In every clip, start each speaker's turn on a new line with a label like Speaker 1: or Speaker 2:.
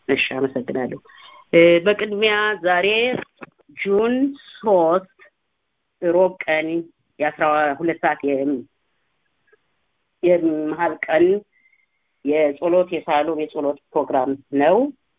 Speaker 1: እሺ አመሰግናለሁ በቅድሚያ ዛሬ ጁን ሶስት ሮብ ቀን የአስራ ሁለት ሰዓት የመሀል ቀን የጸሎት የሳሎም የጸሎት ፕሮግራም ነው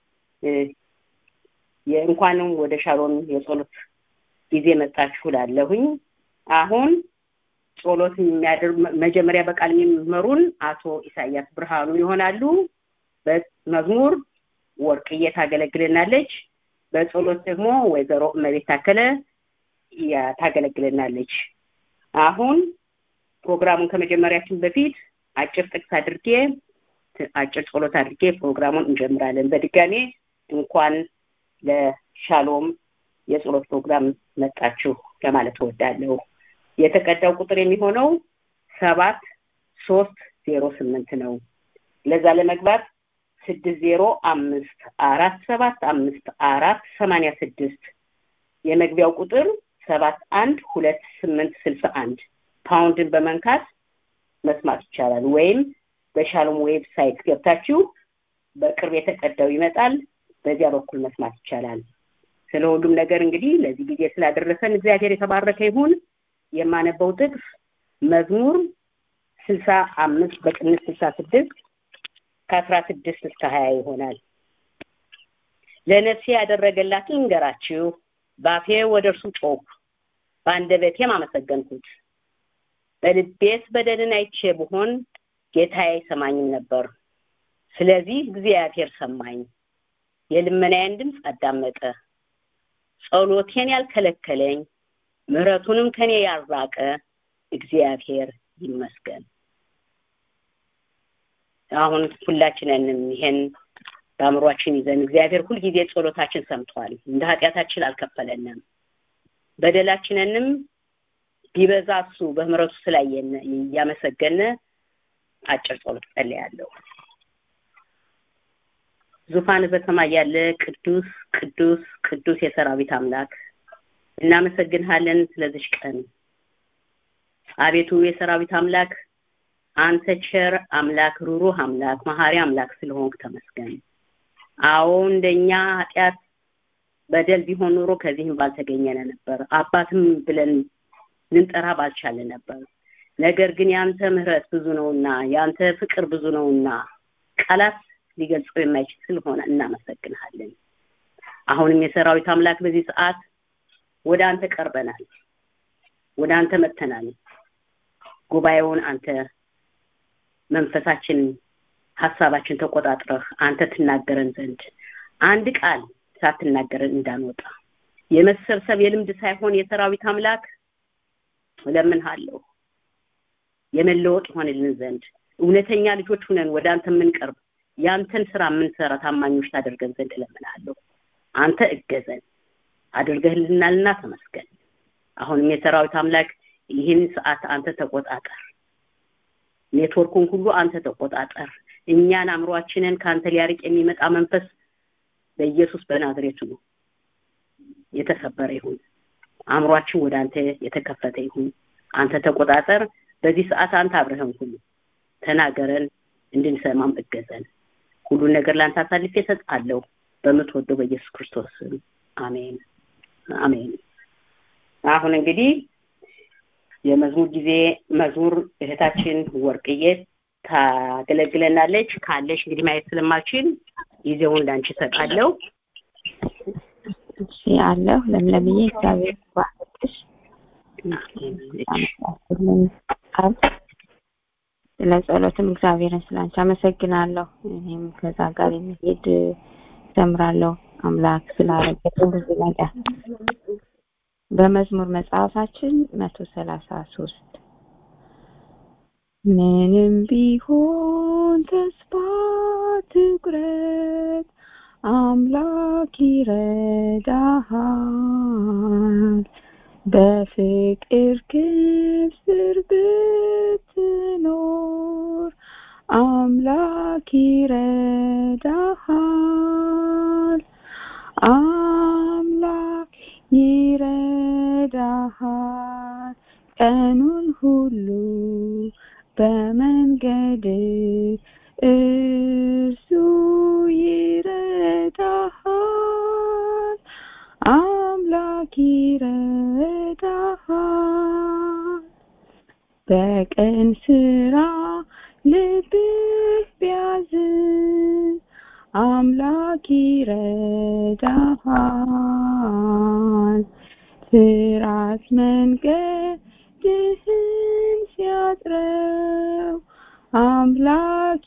Speaker 1: እንኳንም ወደ ሻሎም የጸሎት ጊዜ መጣችሁ ላለሁኝ አሁን ጸሎት የሚያደርግ መጀመሪያ በቃል የሚመሩን አቶ ኢሳያስ ብርሃኑ ይሆናሉ በመዝሙር ወርቅዬ ታገለግልናለች በጸሎት ደግሞ ወይዘሮ እመቤት ታከለ ታገለግልናለች አሁን ፕሮግራሙን ከመጀመሪያችን በፊት አጭር ጥቅስ አድርጌ አጭር ጸሎት አድርጌ ፕሮግራሙን እንጀምራለን በድጋሜ እንኳን ለሻሎም የጸሎት ፕሮግራም መጣችሁ ለማለት እወዳለሁ የተቀዳው ቁጥር የሚሆነው ሰባት ሶስት ዜሮ ስምንት ነው ለዛ ለመግባት ስድስት ዜሮ አምስት አራት ሰባት አምስት አራት ሰማኒያ ስድስት የመግቢያው ቁጥር ሰባት አንድ ሁለት ስምንት ስልሳ አንድ ፓውንድን በመንካት መስማት ይቻላል ወይም በሻሎም ዌብሳይት ገብታችሁ በቅርብ የተቀዳው ይመጣል በዚያ በኩል መስማት ይቻላል ስለ ሁሉም ነገር እንግዲህ ለዚህ ጊዜ ስላደረሰን እግዚአብሔር የተባረከ ይሁን የማነበው ጥቅስ መዝሙር ስልሳ አምስት በቅንስ ስልሳ ስድስት ከአስራ ስድስት እስከ ሀያ ይሆናል ለነፍሴ ያደረገላትን እንገራችሁ ባፌ ወደ እርሱ ጮክ በአንደበቴም አመሰገንኩት በልቤስ በደልን አይቼ ብሆን ጌታ አይሰማኝም ነበር ስለዚህ እግዚአብሔር ሰማኝ የልመናዬን ድምፅ አዳመጠ ጸሎቴን ያልከለከለኝ ምህረቱንም ከኔ ያራቀ እግዚአብሔር ይመስገን አሁን ሁላችንንም ይሄን በአእምሯችን ይዘን እግዚአብሔር ሁልጊዜ ጸሎታችን ሰምቷል እንደ ኃጢአታችን አልከፈለንም በደላችንንም ቢበዛ እሱ በምህረቱ ስላየነ እያመሰገነ አጭር ጸሎት ጸልያለሁ ዙፋን በሰማይ ያለ ቅዱስ ቅዱስ ቅዱስ የሰራዊት አምላክ እናመሰግንሃለን ስለዚች ቀን አቤቱ የሰራዊት አምላክ አንተ ቸር አምላክ ሩሩህ አምላክ መሀሪ አምላክ ስለሆንክ ተመስገን አዎ እንደኛ ኃጢአት በደል ቢሆን ኑሮ ከዚህም ባልተገኘነ ነበር አባትም ብለን ልንጠራ ባልቻለ ነበር ነገር ግን ያንተ ምህረት ብዙ ነውና ያንተ ፍቅር ብዙ ነውና ቃላት ሊገልጸው የማይችል ስለሆነ እናመሰግንሃለን አሁንም የሰራዊት አምላክ በዚህ ሰዓት ወደ አንተ ቀርበናል ወደ አንተ መጥተናል ጉባኤውን አንተ መንፈሳችን ሀሳባችን ተቆጣጥረህ አንተ ትናገረን ዘንድ አንድ ቃል ሳትናገረን እንዳንወጣ የመሰብሰብ የልምድ ሳይሆን የሰራዊት አምላክ እለምንሃለሁ የመለወጥ ይሆንልን ዘንድ እውነተኛ ልጆች ሁነን ወደ አንተ የምንቀርብ ያንተን ስራ የምንሰራ ታማኞች ታደርገን ዘንድ እለምናለሁ አንተ እገዘን አድርገህልናልና ተመስገን አሁንም የሰራዊት አምላክ ይህን ሰዓት አንተ ተቆጣጠር ኔትወርኩን ሁሉ አንተ ተቆጣጠር እኛን አእምሯችንን ከአንተ ሊያርቅ የሚመጣ መንፈስ በኢየሱስ በናዝሬቱ የተሰበረ ይሁን አእምሯችን ወደ አንተ የተከፈተ ይሁን አንተ ተቆጣጠር በዚህ ሰዓት አንተ አብረህን ሁሉ ተናገረን እንድንሰማም እገዘን ሁሉን ነገር ለአንተ አሳልፌ እሰጣለሁ በምትወደው በኢየሱስ ክርስቶስ ስም አሜን አሜን አሁን እንግዲህ የመዝሙር ጊዜ መዝሙር እህታችን ወርቅዬ ታገለግለናለች ካለሽ እንግዲህ ማየት ስለማልችል ጊዜውን ላንቺ እሰጣለሁ
Speaker 2: እሺ አለሁ ለምለምዬ እግዚአብሔር ባርክሽ ቃል ስለ ጸሎትም እግዚአብሔርን ስላንቺ አመሰግናለሁ እኔም ከዛ ጋር የሚሄድ ዘምራለሁ አምላክ ስላረገልን ብዙ ነገር በመዝሙር መጽሐፋችን መቶ ሰላሳ ሶስት ምንም ቢሆን ተስፋ ትቁረጥ አምላክ ይረዳሃል በፍቅር ክንፍ ስር ብትኖር አምላክ ይረዳሃል አምላክ ይረዳሃል ቀኑን ሁሉ በመንገድ እርሱ ይረዳሃል በቀን ስራ ልብህ ቢያዝን አምላክ ይረዳሃል ስራት መንገድህን ሲያጥረው አምላክ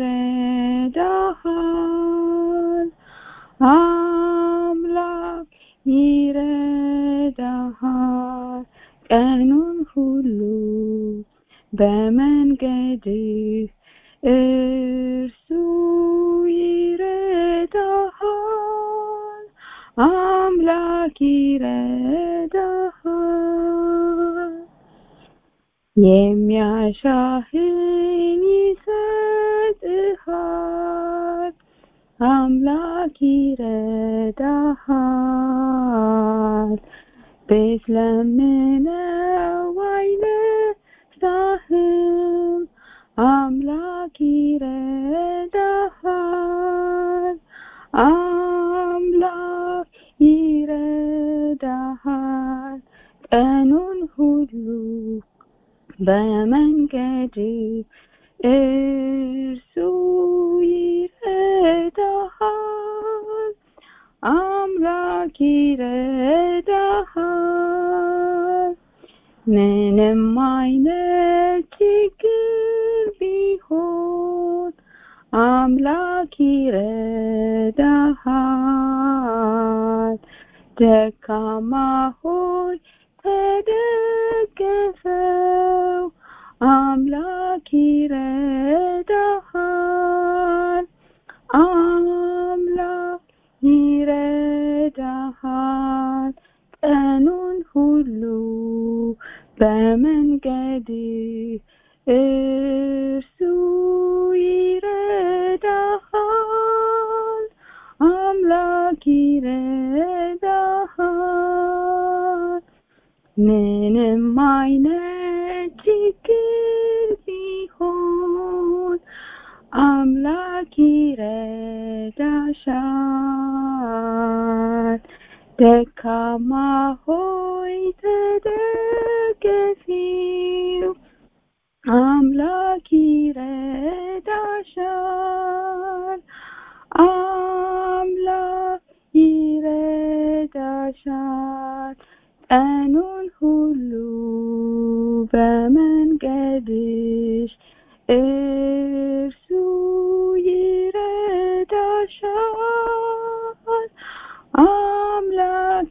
Speaker 2: ይረዳሃል አምላክ ይረዳሃል ቀኑን ሁሉ በመንገድህ እርሱ ይረዳሃል አምላክ ይረዳሃል የሚያሻህን ይሰጥሃል አምላክ ይረዳሃል ብትለምነው አይነሳህም አምላክ ይረዳሃል አምላክ ይረዳሃል ቀኑን ሁሉ በመንገድ እርሱ ይረዳሃል አምላክ ይረዳሃል ምንም አይነት ችግር ቢሆን አምላክ ይረዳሃል ደካማ ሆይ ተደገፈው አምላክ ይረዳሃል አምላክ ይረዳሃል ቀኑን ሁሉ በመንገድ እርሱ ይረዳሃል አምላክ ይረዳሃል ምንም አይነት ችግር ቢሆን አምላክ ይረዳሻል ደካማ ሆይ ተደገፊው አምላክ ይረዳሻል አምላክ ይረዳሻል ቀኑን ሁሉ በመንገድሽ እርሱ ይረዳሻል አምላክ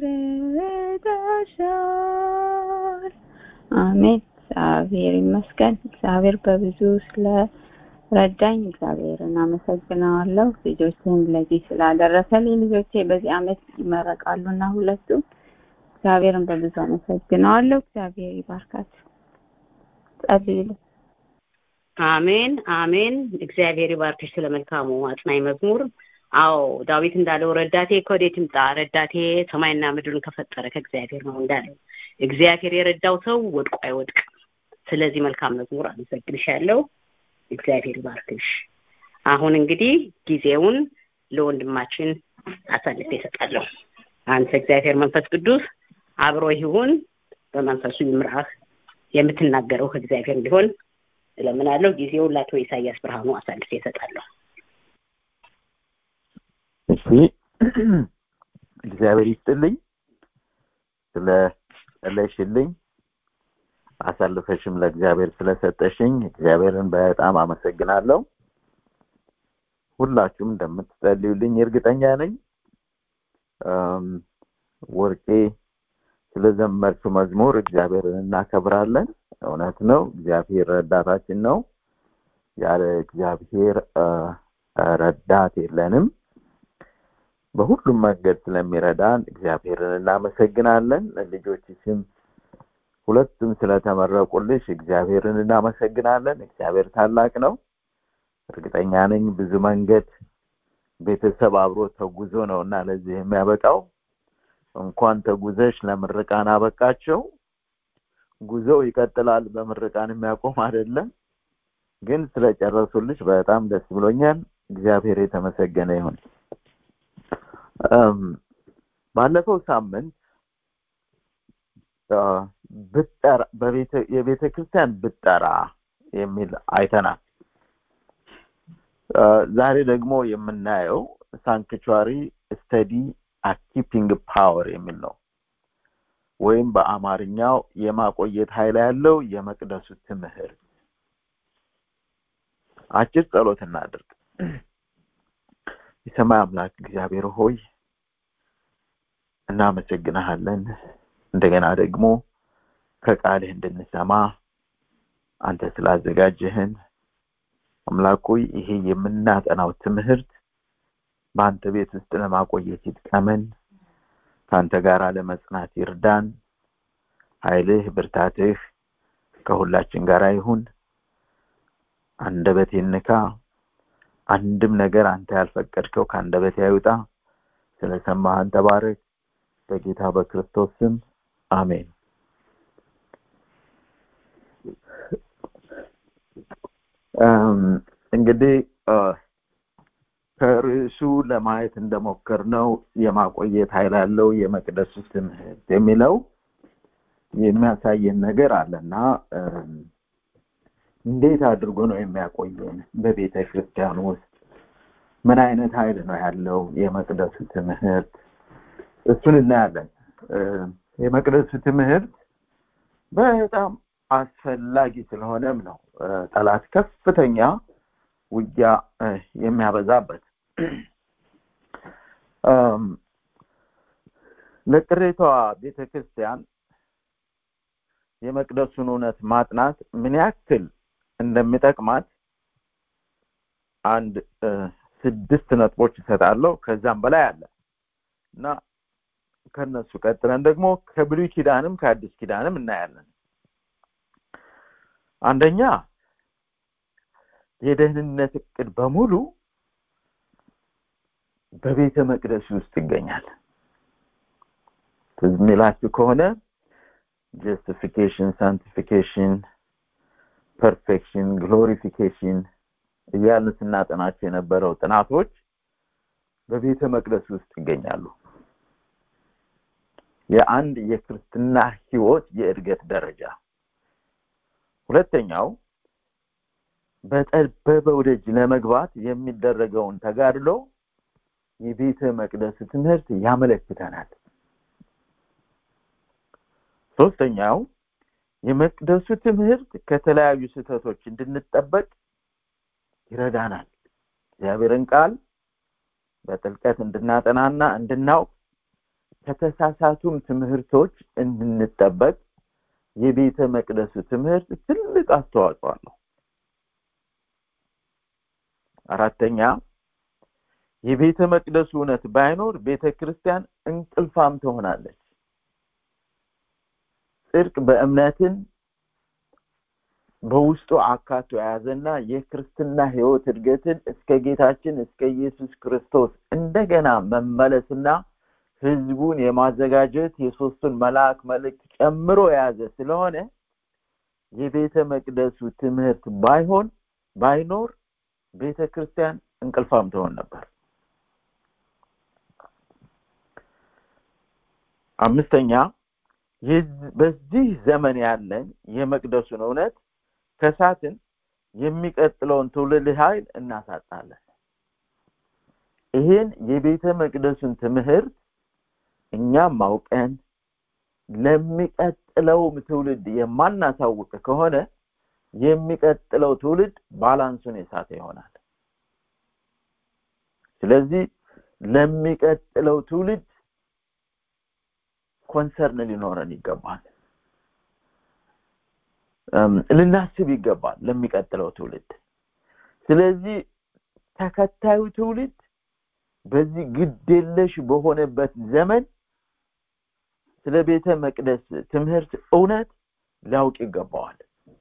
Speaker 2: ይረዳሻል አሜን እግዚአብሔር ይመስገን እግዚአብሔር በብዙ ስለ ረዳኝ እግዚአብሔርን አመሰግነዋለሁ ልጆችን ለዚህ ስላደረሰልኝ ልጆቼ በዚህ አመት ይመረቃሉና ሁለቱ እግዚአብሔርን በብዙ አመሰግነዋለሁ እግዚአብሔር ይባርካችሁ ጸልዩልኝ
Speaker 1: አሜን አሜን እግዚአብሔር ይባርክሽ ስለ መልካሙ አጽናኝ መዝሙር አዎ ዳዊት እንዳለው ረዳቴ ከወዴት ይምጣ ረዳቴ ሰማይና ምድርን ከፈጠረ ከእግዚአብሔር ነው እንዳለው እግዚአብሔር የረዳው ሰው ወድቆ አይወድቅም ስለዚህ መልካም መዝሙር አመሰግንሻለሁ እግዚአብሔር ይባርክሽ አሁን እንግዲህ ጊዜውን ለወንድማችን አሳልፌ እሰጣለሁ አንተ እግዚአብሔር መንፈስ ቅዱስ አብሮ ይሁን በመንፈሱ ይምራህ የምትናገረው ከእግዚአብሔር እንዲሆን እለምናለሁ ጊዜውን ለአቶ ኢሳያስ ብርሃኑ አሳልፌ እሰጣለሁ
Speaker 3: እሺ እግዚአብሔር ይስጥልኝ ስለ ጸለይሽልኝ አሳልፈሽም ለእግዚአብሔር ስለሰጠሽኝ እግዚአብሔርን በጣም አመሰግናለሁ ሁላችሁም እንደምትጸልዩልኝ እርግጠኛ ነኝ ወርቄ ስለዘመርችው መዝሙር እግዚአብሔርን እናከብራለን እውነት ነው እግዚአብሔር ረዳታችን ነው ያለ እግዚአብሔር ረዳት የለንም በሁሉም መንገድ ስለሚረዳን እግዚአብሔርን እናመሰግናለን ልጆችሽም ሁለቱም ስለተመረቁልሽ እግዚአብሔርን እናመሰግናለን እግዚአብሔር ታላቅ ነው እርግጠኛ ነኝ ብዙ መንገድ ቤተሰብ አብሮ ተጉዞ ነው እና ለዚህ የሚያበቃው እንኳን ተጉዘሽ ለምርቃን አበቃቸው ጉዞው ይቀጥላል በምርቃን የሚያቆም አይደለም ግን ስለጨረሱልሽ በጣም ደስ ብሎኛል እግዚአብሔር የተመሰገነ ይሁን ባለፈው ሳምንት ብጠራ በቤተ የቤተ ክርስቲያን ብጠራ የሚል አይተናል። ዛሬ ደግሞ የምናየው ሳንክቹዋሪ ስተዲ አኪፒንግ ፓወር የሚል ነው። ወይም በአማርኛው የማቆየት ኃይል ያለው የመቅደሱ ትምህርት። አጭር ጸሎት እናድርግ። የሰማይ አምላክ እግዚአብሔር ሆይ እናመሰግናሃለን። እንደገና ደግሞ ከቃልህ እንድንሰማ አንተ ስላዘጋጀህን አምላክ ሆይ ይሄ የምናጠናው ትምህርት በአንተ ቤት ውስጥ ለማቆየት ይጥቀመን። ከአንተ ጋር ለመጽናት ይርዳን። ኃይልህ ብርታትህ ከሁላችን ጋር ይሁን። አንደበቴን ንካ። አንድም ነገር አንተ ያልፈቀድከው ከአንደበቴ አይውጣ። ስለሰማህን ተባረክ። በጌታ በክርስቶስ ስም አሜን። እንግዲህ ከርዕሱ ለማየት እንደሞከርነው የማቆየት ኃይል ያለው የመቅደሱ ትምህርት የሚለው የሚያሳየን ነገር አለና እንዴት አድርጎ ነው የሚያቆየን? በቤተ ክርስቲያን ውስጥ ምን አይነት ኃይል ነው ያለው የመቅደሱ ትምህርት? እሱን እናያለን። የመቅደሱ ትምህርት በጣም አስፈላጊ ስለሆነም ነው ጠላት ከፍተኛ ውጊያ የሚያበዛበት ለቅሬታዋ ቤተ ክርስቲያን የመቅደሱን እውነት ማጥናት ምን ያክል እንደሚጠቅማት አንድ ስድስት ነጥቦች እሰጣለሁ። ከዛም በላይ አለ እና ከነሱ ቀጥለን ደግሞ ከብሉይ ኪዳንም ከአዲስ ኪዳንም እናያለን። አንደኛ የደህንነት እቅድ በሙሉ በቤተ መቅደስ ውስጥ ይገኛል። ትዝ የሚላችሁ ከሆነ ጀስቲፊኬሽን፣ ሳንቲፊኬሽን፣ ፐርፌክሽን፣ ግሎሪፊኬሽን እያልን ስናጠናቸው የነበረው ጥናቶች በቤተ መቅደስ ውስጥ ይገኛሉ። የአንድ የክርስትና ህይወት የእድገት ደረጃ። ሁለተኛው በጠበበው ደጅ ለመግባት የሚደረገውን ተጋድሎ የቤተ መቅደስ ትምህርት ያመለክተናል። ሶስተኛው የመቅደሱ ትምህርት ከተለያዩ ስህተቶች እንድንጠበቅ ይረዳናል። እግዚአብሔርን ቃል በጥልቀት እንድናጠናና እንድናውቅ ከተሳሳቱም ትምህርቶች እንድንጠበቅ የቤተ መቅደሱ ትምህርት ትልቅ አስተዋጽኦ አለው። አራተኛ የቤተ መቅደሱ እውነት ባይኖር ቤተ ክርስቲያን እንቅልፋም ትሆናለች። ጽድቅ በእምነትን በውስጡ አካቶ የያዘና የክርስትና ህይወት እድገትን እስከ ጌታችን እስከ ኢየሱስ ክርስቶስ እንደገና መመለስና ህዝቡን የማዘጋጀት የሶስቱን መልአክ መልእክት ጨምሮ የያዘ ስለሆነ የቤተ መቅደሱ ትምህርት ባይሆን ባይኖር ቤተ ክርስቲያን እንቅልፋም ትሆን ነበር። አምስተኛ በዚህ ዘመን ያለን የመቅደሱን እውነት ከሳትን የሚቀጥለውን ትውልድ ኃይል እናሳጣለን። ይህን የቤተ መቅደሱን ትምህርት እኛም ማውቀን ለሚቀጥለውም ትውልድ የማናሳውቅ ከሆነ የሚቀጥለው ትውልድ ባላንሱን የሳተ ይሆናል። ስለዚህ ለሚቀጥለው ትውልድ ኮንሰርን ሊኖረን ይገባል። ልናስብ ይገባል ለሚቀጥለው ትውልድ። ስለዚህ ተከታዩ ትውልድ በዚህ ግዴለሽ በሆነበት ዘመን ስለ ቤተ መቅደስ ትምህርት እውነት ሊያውቅ ይገባዋል።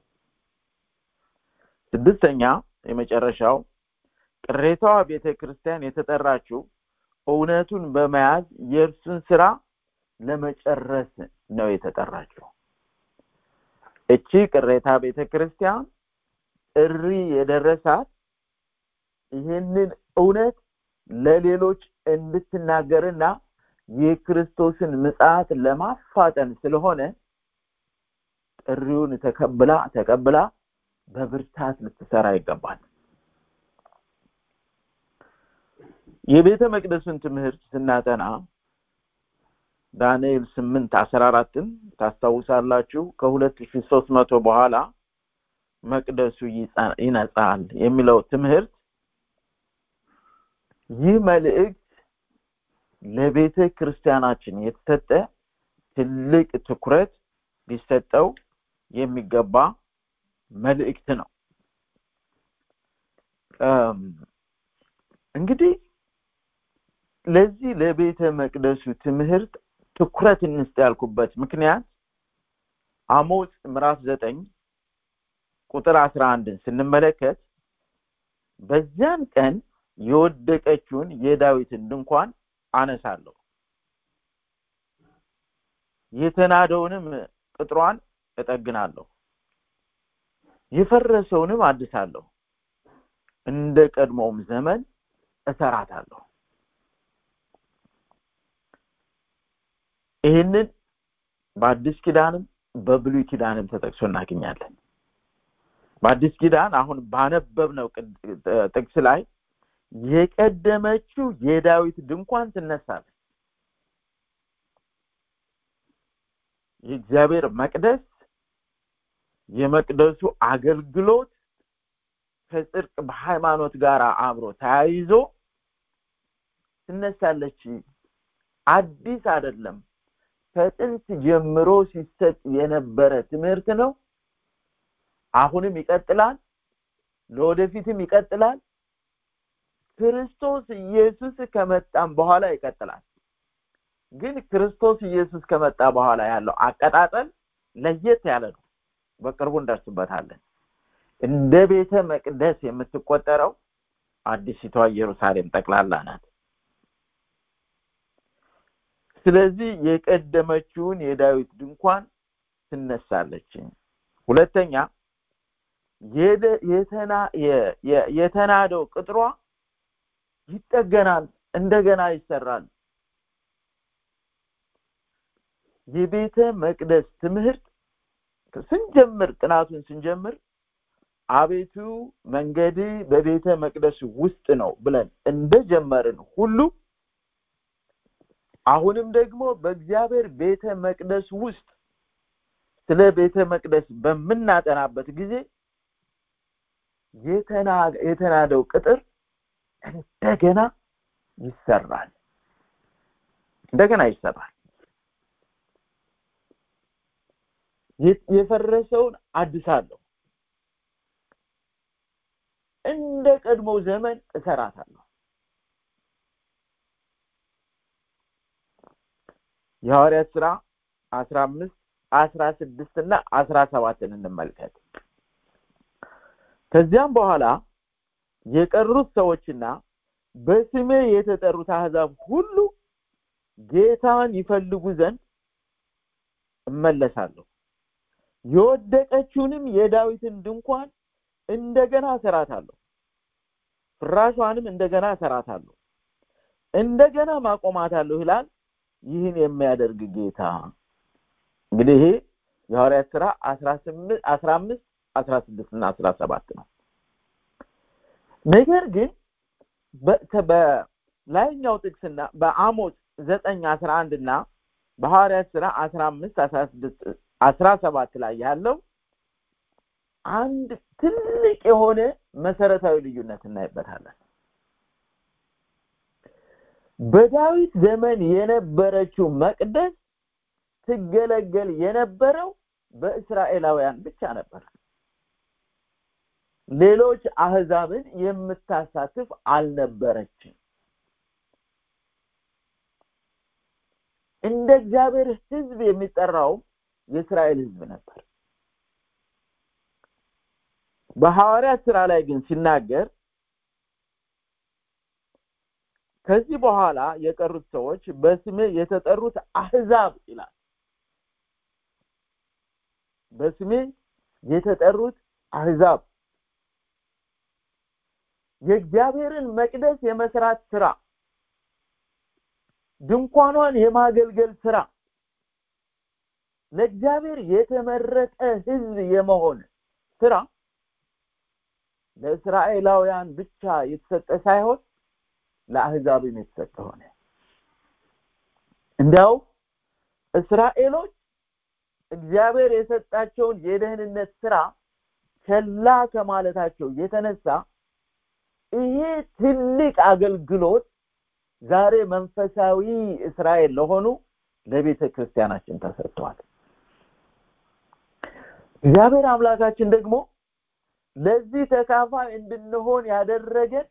Speaker 3: ስድስተኛ የመጨረሻው ቅሬታዋ ቤተ ክርስቲያን የተጠራችው እውነቱን በመያዝ የእርሱን ስራ ለመጨረስ ነው የተጠራችው። እቺ ቅሬታ ቤተ ክርስቲያን ጥሪ የደረሳት ይህንን እውነት ለሌሎች እንድትናገርና የክርስቶስን ምጽአት ለማፋጠን ስለሆነ ጥሪውን ተቀብላ ተቀብላ በብርታት ልትሰራ ይገባል የቤተ መቅደሱን ትምህርት ስናጠና ዳንኤል ስምንት አስራ አራትን ታስታውሳላችሁ ከሁለት ሺ ሶስት መቶ በኋላ መቅደሱ ይነጻል የሚለው ትምህርት ይህ መልእክት ለቤተ ክርስቲያናችን የተሰጠ ትልቅ ትኩረት ሊሰጠው የሚገባ መልእክት ነው እንግዲህ ለዚህ ለቤተ መቅደሱ ትምህርት ትኩረት እንስጥ ያልኩበት ምክንያት አሞጽ ምዕራፍ ዘጠኝ ቁጥር አስራ አንድን ስንመለከት በዚያን ቀን የወደቀችውን የዳዊትን ድንኳን አነሳለሁ የተናደውንም ቅጥሯን እጠግናለሁ የፈረሰውንም አድሳለሁ እንደ ቀድሞውም ዘመን እሰራታለሁ ይህንን በአዲስ ኪዳንም በብሉይ ኪዳንም ተጠቅሶ እናገኛለን በአዲስ ኪዳን አሁን ባነበብነው ጥቅስ ላይ የቀደመችው የዳዊት ድንኳን ትነሳለች የእግዚአብሔር መቅደስ የመቅደሱ አገልግሎት ከጽድቅ በሃይማኖት ጋር አብሮ ተያይዞ ትነሳለች አዲስ አይደለም ከጥንት ጀምሮ ሲሰጥ የነበረ ትምህርት ነው አሁንም ይቀጥላል ለወደፊትም ይቀጥላል ክርስቶስ ኢየሱስ ከመጣም በኋላ ይቀጥላል ግን ክርስቶስ ኢየሱስ ከመጣ በኋላ ያለው አቀጣጠል ለየት ያለ ነው በቅርቡ እንደርስበታለን እንደ ቤተ መቅደስ የምትቆጠረው አዲሲቷ ኢየሩሳሌም ጠቅላላ ናት ስለዚህ የቀደመችውን የዳዊት ድንኳን ትነሳለች ሁለተኛ የተናደው ቅጥሯ ይጠገናል እንደገና ይሰራል የቤተ መቅደስ ትምህርት ስንጀምር ጥናቱን ስንጀምር አቤቱ መንገድ በቤተ መቅደስ ውስጥ ነው ብለን እንደጀመርን ሁሉ አሁንም ደግሞ በእግዚአብሔር ቤተ መቅደስ ውስጥ ስለ ቤተ መቅደስ በምናጠናበት ጊዜ የተናደው ቅጥር እንደገና ይሰራል እንደገና ይሰራል የፈረሰውን አድሳለሁ እንደ ቀድሞ ዘመን እሰራታለሁ የሐዋርያት ስራ አስራ አምስት አስራ ስድስት እና አስራ ሰባትን እንመልከት ከዚያም በኋላ የቀሩት ሰዎችና በስሜ የተጠሩት አህዛብ ሁሉ ጌታን ይፈልጉ ዘንድ እመለሳለሁ የወደቀችውንም የዳዊትን ድንኳን እንደገና እሰራታለሁ ፍራሿንም እንደገና እሰራታለሁ እንደገና ማቆማታለሁ ይላል ይህን የሚያደርግ ጌታ እንግዲህ ይሄ የሐዋርያት ስራ አስራ አምስት አስራ ስድስት እና አስራ ሰባት ነው ነገር ግን በላይኛው ጥቅስና በአሞጽ ዘጠኝ አስራ አንድ እና በሐዋርያት ስራ አስራ አምስት አስራ ስድስት አስራ ሰባት ላይ ያለው አንድ ትልቅ የሆነ መሰረታዊ ልዩነት እናይበታለን በዳዊት ዘመን የነበረችው መቅደስ ትገለገል የነበረው በእስራኤላውያን ብቻ ነበር ሌሎች አህዛብን የምታሳትፍ አልነበረችም እንደ እግዚአብሔር ህዝብ የሚጠራው የእስራኤል ህዝብ ነበር በሐዋርያት ስራ ላይ ግን ሲናገር ከዚህ በኋላ የቀሩት ሰዎች በስሜ የተጠሩት አህዛብ ይላል በስሜ የተጠሩት አህዛብ የእግዚአብሔርን መቅደስ የመስራት ስራ ድንኳኗን የማገልገል ስራ ለእግዚአብሔር የተመረጠ ህዝብ የመሆን ስራ ለእስራኤላውያን ብቻ የተሰጠ ሳይሆን ለአህዛብም የተሰጠ ሆነ እንዲያው እስራኤሎች እግዚአብሔር የሰጣቸውን የደህንነት ስራ ቸላ ከማለታቸው የተነሳ ይሄ ትልቅ አገልግሎት ዛሬ መንፈሳዊ እስራኤል ለሆኑ ለቤተ ክርስቲያናችን ተሰጥቷል እግዚአብሔር አምላካችን ደግሞ ለዚህ ተካፋይ እንድንሆን ያደረገን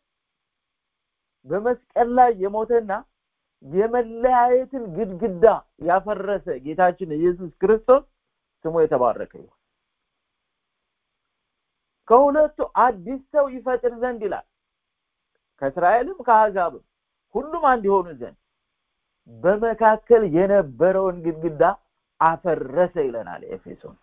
Speaker 3: በመስቀል ላይ የሞተና የመለያየትን ግድግዳ ያፈረሰ ጌታችን ኢየሱስ ክርስቶስ ስሙ የተባረከ ይሁን ከሁለቱ አዲስ ሰው ይፈጥር ዘንድ ይላል ከእስራኤልም ከአሕዛብም ሁሉም አንድ የሆኑ ዘንድ በመካከል የነበረውን ግድግዳ አፈረሰ ይለናል ኤፌሶን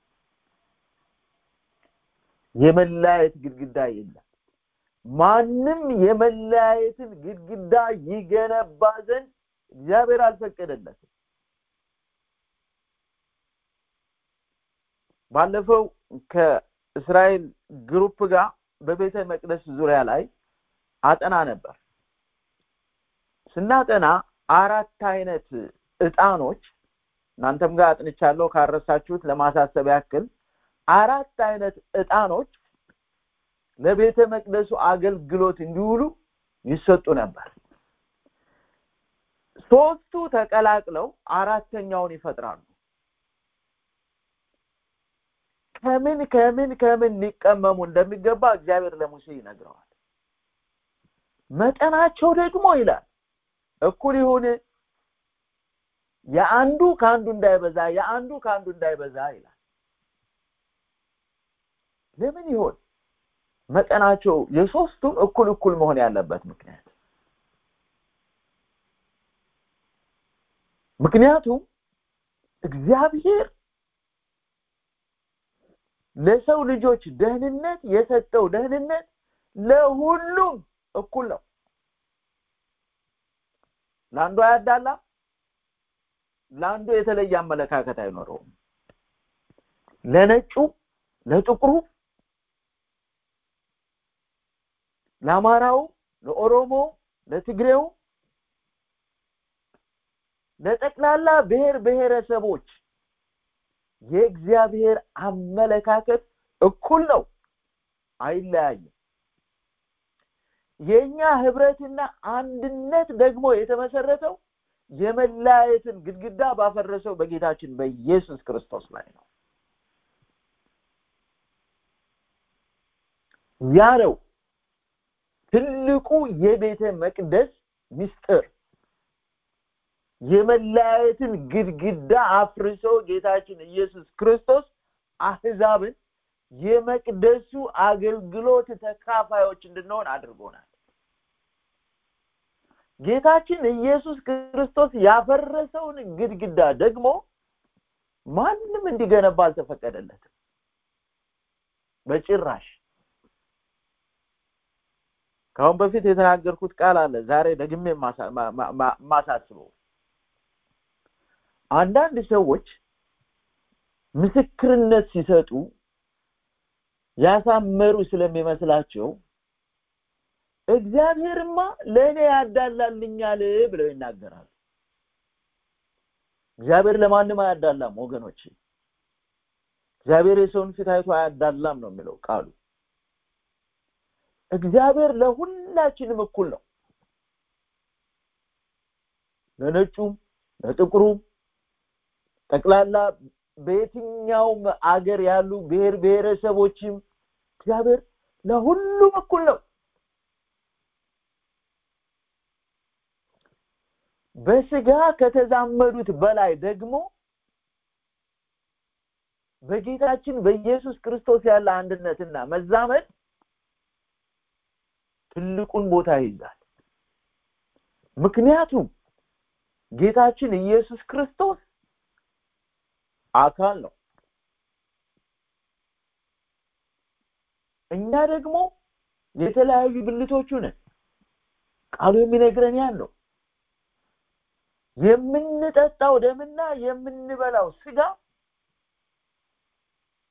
Speaker 3: የመለያየት ግድግዳ የለም ማንም የመለያየትን ግድግዳ ይገነባ ዘንድ እግዚአብሔር አልፈቀደለትም ባለፈው ከእስራኤል ግሩፕ ጋር በቤተ መቅደስ ዙሪያ ላይ አጠና ነበር ስናጠና አራት አይነት እጣኖች እናንተም ጋር አጥንቻለሁ ካረሳችሁት ለማሳሰብ ያክል አራት አይነት እጣኖች ለቤተ መቅደሱ አገልግሎት እንዲውሉ ይሰጡ ነበር ሶስቱ ተቀላቅለው አራተኛውን ይፈጥራሉ ከምን ከምን ከምን ሊቀመሙ እንደሚገባ እግዚአብሔር ለሙሴ ይነግረዋል መጠናቸው ደግሞ ይላል እኩል ይሁን የአንዱ ከአንዱ እንዳይበዛ የአንዱ ከአንዱ እንዳይበዛ ይላል ለምን ይሆን መጠናቸው የሶስቱም እኩል እኩል መሆን ያለበት ምክንያት ምክንያቱም እግዚአብሔር ለሰው ልጆች ደህንነት የሰጠው ደህንነት ለሁሉም እኩል ነው ለአንዱ አያዳላም ለአንዱ የተለየ አመለካከት አይኖረውም ለነጩ ለጥቁሩ ለአማራው ለኦሮሞ ለትግሬው ለጠቅላላ ብሔር ብሔረሰቦች የእግዚአብሔር አመለካከት እኩል ነው አይለያይም የኛ ህብረትና አንድነት ደግሞ የተመሰረተው የመለያየትን ግድግዳ ባፈረሰው በጌታችን በኢየሱስ ክርስቶስ ላይ ነው ያ ነው ትልቁ የቤተ መቅደስ ምስጢር የመለያየትን ግድግዳ አፍርሶ ጌታችን ኢየሱስ ክርስቶስ አህዛብን የመቅደሱ አገልግሎት ተካፋዮች እንድንሆን አድርጎናል ጌታችን ኢየሱስ ክርስቶስ ያፈረሰውን ግድግዳ ደግሞ ማንም እንዲገነባ አልተፈቀደለትም በጭራሽ ካሁን በፊት የተናገርኩት ቃል አለ ዛሬ ደግሜ ማሳስበው አንዳንድ ሰዎች ምስክርነት ሲሰጡ ያሳመሩ ስለሚመስላቸው እግዚአብሔርማ ለእኔ ያዳላልኛል ብለው ይናገራሉ እግዚአብሔር ለማንም አያዳላም ወገኖች እግዚአብሔር የሰውን ፊት አይቶ አያዳላም ነው የሚለው ቃሉ እግዚአብሔር ለሁላችንም እኩል ነው ለነጩም ለጥቁሩም ጠቅላላ በየትኛውም አገር ያሉ ብሔር ብሔረሰቦችም እግዚአብሔር ለሁሉም እኩል ነው በስጋ ከተዛመዱት በላይ ደግሞ በጌታችን በኢየሱስ ክርስቶስ ያለ አንድነትና መዛመድ ትልቁን ቦታ ይይዛል ምክንያቱም ጌታችን ኢየሱስ ክርስቶስ አካል ነው እኛ ደግሞ የተለያዩ ብልቶቹ ነን ቃሉ የሚነግረን ያን ነው የምንጠጣው ደምና የምንበላው ስጋ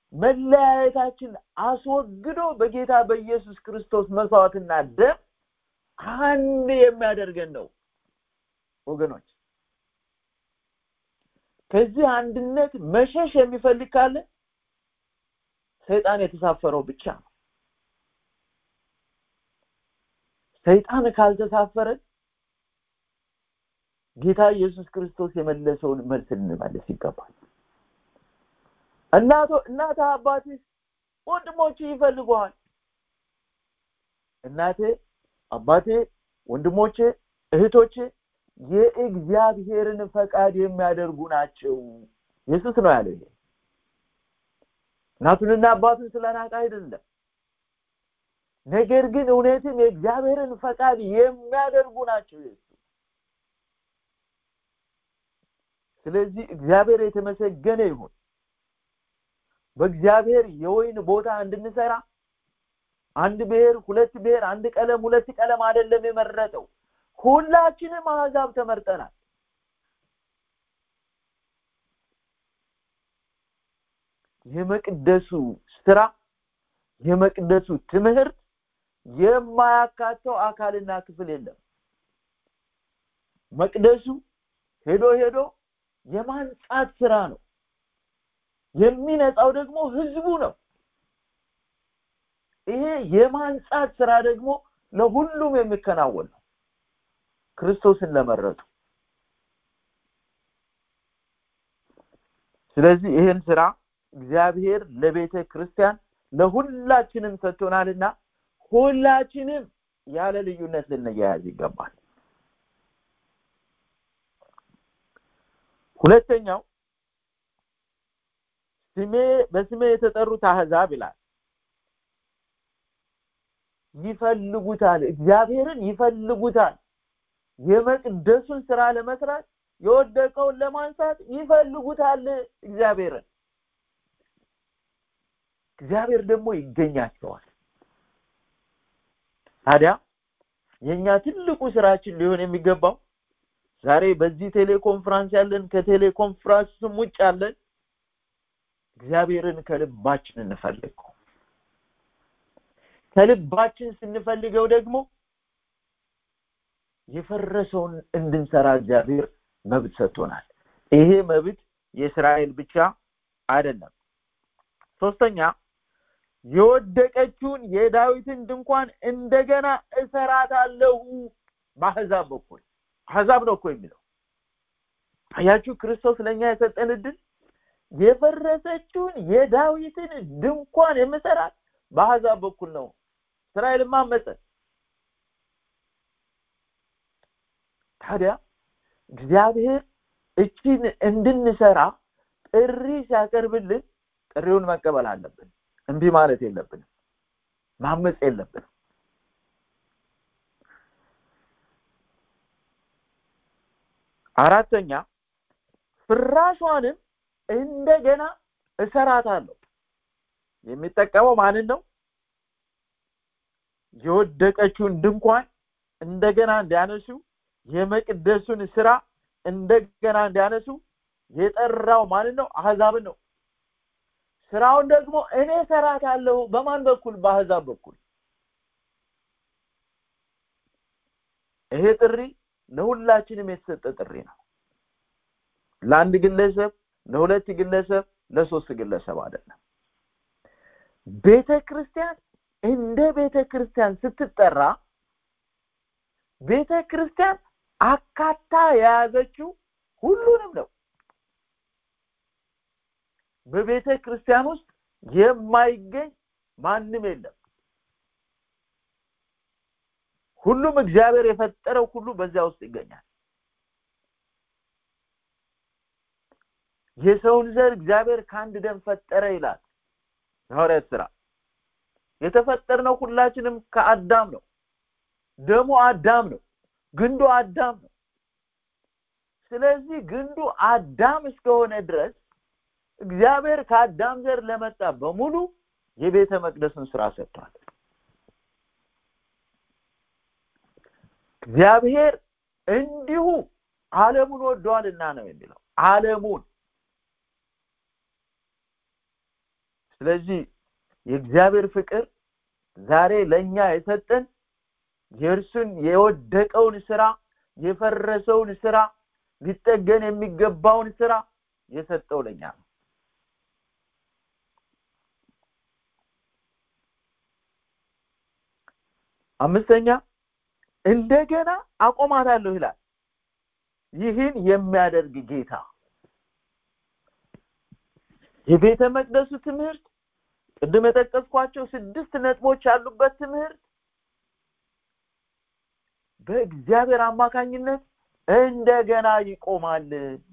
Speaker 3: መለያየታችን አስወግዶ በጌታ በኢየሱስ ክርስቶስ መስዋዕትና ደም አንድ የሚያደርገን ነው ወገኖች ከዚህ አንድነት መሸሽ የሚፈልግ ካለ ሰይጣን የተሳፈረው ብቻ ነው ሰይጣን ካልተሳፈረ ጌታ ኢየሱስ ክርስቶስ የመለሰውን መልስ ልንመልስ ይገባል እናቶ እናታ አባቴ ወንድሞች ይፈልጉሃል እናቴ አባቴ ወንድሞቼ እህቶቼ የእግዚአብሔርን ፈቃድ የሚያደርጉ ናቸው ኢየሱስ ነው ያለው ይሄ እናቱንና አባቱን ስለናቀ አይደለም ነገር ግን እውነትም የእግዚአብሔርን ፈቃድ የሚያደርጉ ናቸው ኢየሱስ ስለዚህ እግዚአብሔር የተመሰገነ ይሁን በእግዚአብሔር የወይን ቦታ እንድንሰራ አንድ ብሔር ሁለት ብሔር አንድ ቀለም ሁለት ቀለም አይደለም የመረጠው ሁላችንም አሕዛብ ተመርጠናል የመቅደሱ ስራ የመቅደሱ ትምህርት የማያካተው አካልና ክፍል የለም መቅደሱ ሄዶ ሄዶ የማንጻት ስራ ነው የሚነጻው ደግሞ ህዝቡ ነው ይሄ የማንጻት ስራ ደግሞ ለሁሉም የሚከናወን ነው ክርስቶስን ለመረጡ ስለዚህ ይህን ስራ እግዚአብሔር ለቤተ ክርስቲያን ለሁላችንም ሰጥቶናልና ሁላችንም ያለ ልዩነት ልንያያዝ ይገባል ሁለተኛው ስሜ በስሜ የተጠሩት አህዛብ ይላል ይፈልጉታል እግዚአብሔርን ይፈልጉታል የመቅደሱን ስራ ለመስራት የወደቀውን ለማንሳት ይፈልጉታል እግዚአብሔርን እግዚአብሔር ደግሞ ይገኛቸዋል ታዲያ የኛ ትልቁ ስራችን ሊሆን የሚገባው ዛሬ በዚህ ቴሌኮንፍራንስ ያለን ከቴሌኮንፍራንስም ውጭ ያለን እግዚአብሔርን ከልባችን እንፈልገው ከልባችን ስንፈልገው ደግሞ የፈረሰውን እንድንሰራ እግዚአብሔር መብት ሰጥቶናል ይሄ መብት የእስራኤል ብቻ አይደለም ሶስተኛ የወደቀችውን የዳዊትን ድንኳን እንደገና እሰራታለሁ በአህዛብ በኩል አህዛብ ነው እኮ የሚለው አያችሁ ክርስቶስ ለእኛ የሰጠን እድል የፈረሰችውን የዳዊትን ድንኳን የምሰራት በአህዛብ በኩል ነው እስራኤልማ አመፀ ታዲያ እግዚአብሔር እቺን እንድንሰራ ጥሪ ሲያቀርብልን ጥሪውን መቀበል አለብን እንቢ ማለት የለብንም ማመፅ የለብንም አራተኛ ፍራሿንም እንደገና እሰራታለሁ የሚጠቀመው ማንን ነው የወደቀችውን ድንኳን እንደገና እንዲያነሱ የመቅደሱን ስራ እንደገና እንዲያነሱ የጠራው ማንን ነው አህዛብን ነው ስራውን ደግሞ እኔ ሰራታለሁ በማን በኩል በአህዛብ በኩል ይሄ ጥሪ ለሁላችንም የተሰጠ ጥሪ ነው ለአንድ ግለሰብ ለሁለት ግለሰብ ለሶስት ግለሰብ አይደለም ቤተ ክርስቲያን እንደ ቤተ ክርስቲያን ስትጠራ ቤተ ክርስቲያን አካታ የያዘችው ሁሉንም ነው በቤተ ክርስቲያን ውስጥ የማይገኝ ማንም የለም ሁሉም እግዚአብሔር የፈጠረው ሁሉ በዚያ ውስጥ ይገኛል የሰውን ዘር እግዚአብሔር ከአንድ ደም ፈጠረ ይላል ሐዋርያት ስራ የተፈጠርነው ሁላችንም ከአዳም ነው ደሙ አዳም ነው ግንዱ አዳም ነው ስለዚህ ግንዱ አዳም እስከሆነ ድረስ እግዚአብሔር ከአዳም ዘር ለመጣ በሙሉ የቤተ መቅደስን ስራ ሰጥቷል እግዚአብሔር እንዲሁ ዓለሙን ወዷልና ነው የሚለው ዓለሙን ስለዚህ የእግዚአብሔር ፍቅር ዛሬ ለእኛ የሰጠን የእርሱን የወደቀውን ስራ የፈረሰውን ስራ ሊጠገን የሚገባውን ስራ የሰጠው ለኛ ነው አምስተኛ እንደገና አቆማታለሁ ይላል ይህን የሚያደርግ ጌታ የቤተ መቅደሱ ትምህርት ቅድም የጠቀስኳቸው ስድስት ነጥቦች ያሉበት ትምህርት በእግዚአብሔር አማካኝነት እንደገና ይቆማል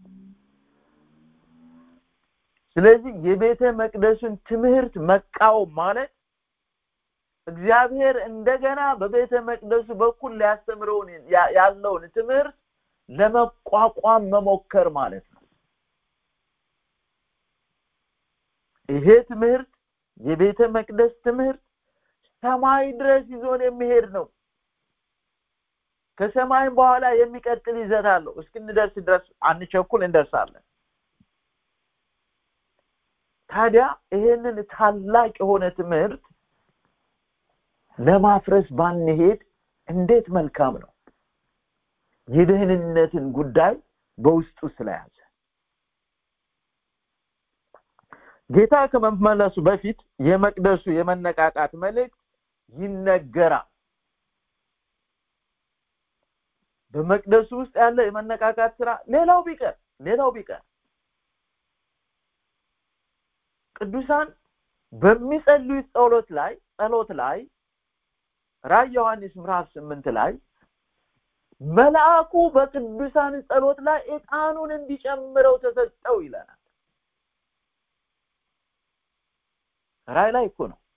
Speaker 3: ስለዚህ የቤተ መቅደሱን ትምህርት መቃወም ማለት እግዚአብሔር እንደገና በቤተ መቅደሱ በኩል ሊያስተምረውን ያለውን ትምህርት ለመቋቋም መሞከር ማለት ነው ይሄ ትምህርት የቤተ መቅደስ ትምህርት ሰማይ ድረስ ይዞን የሚሄድ ነው ከሰማይም በኋላ የሚቀጥል ይዘት አለው እስክንደርስ ድረስ አንቸኩል እንደርሳለን ታዲያ ይሄንን ታላቅ የሆነ ትምህርት ለማፍረስ ባንሄድ እንዴት መልካም ነው የደህንነትን ጉዳይ በውስጡ ስለያዘ ጌታ ከመመለሱ በፊት የመቅደሱ የመነቃቃት መልእክት ይነገራል በመቅደሱ ውስጥ ያለ የመነቃቃት ስራ ሌላው ቢቀር ሌላው ቢቀር ቅዱሳን በሚጸልዩት ጸሎት ላይ ጸሎት ላይ ራይ ዮሐንስ ምዕራፍ ስምንት ላይ መልአኩ በቅዱሳን ጸሎት ላይ ዕጣኑን እንዲጨምረው ተሰጠው ይለናል ራይ ላይ እኮ ነው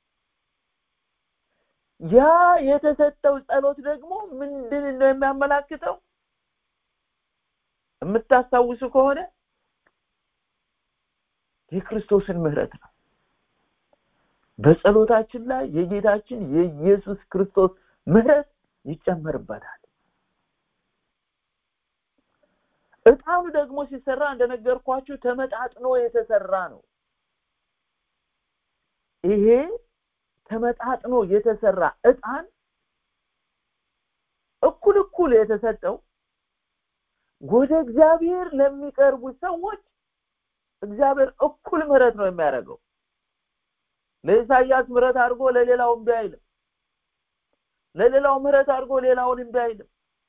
Speaker 3: ያ የተሰጠው ጸሎት ደግሞ ምንድን ነው የሚያመላክተው የምታስታውሱ ከሆነ የክርስቶስን ምህረት ነው በጸሎታችን ላይ የጌታችን የኢየሱስ ክርስቶስ ምህረት ይጨመርበታል እጣኑ ደግሞ ሲሰራ እንደነገርኳችሁ ተመጣጥኖ የተሰራ ነው ይሄ ተመጣጥኖ የተሰራ እጣን እኩል እኩል የተሰጠው ወደ እግዚአብሔር ለሚቀርቡ ሰዎች እግዚአብሔር እኩል ምህረት ነው የሚያደርገው ለኢሳያስ ምህረት አድርጎ ለሌላው እምቢ አይልም ለሌላው ምህረት አድርጎ ሌላውን እምቢ አይልም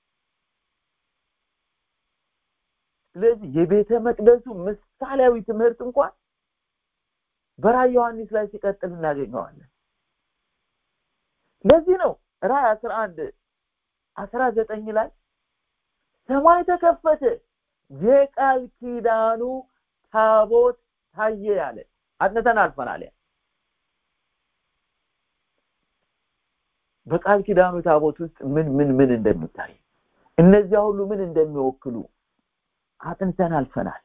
Speaker 3: ስለዚህ የቤተ መቅደሱ ምሳሌያዊ ትምህርት እንኳን በራይ ዮሐንስ ላይ ሲቀጥል እናገኘዋለን ለዚህ ነው ራይ 11 19 ላይ ሰማይ ተከፈተ የቃል ኪዳኑ ታቦት ታየ ያለ አጥንተን አልፈናል ያ በቃል ኪዳኑ ታቦት ውስጥ ምን ምን ምን እንደሚታይ እነዚያ ሁሉ ምን እንደሚወክሉ አጥንተን አልፈናል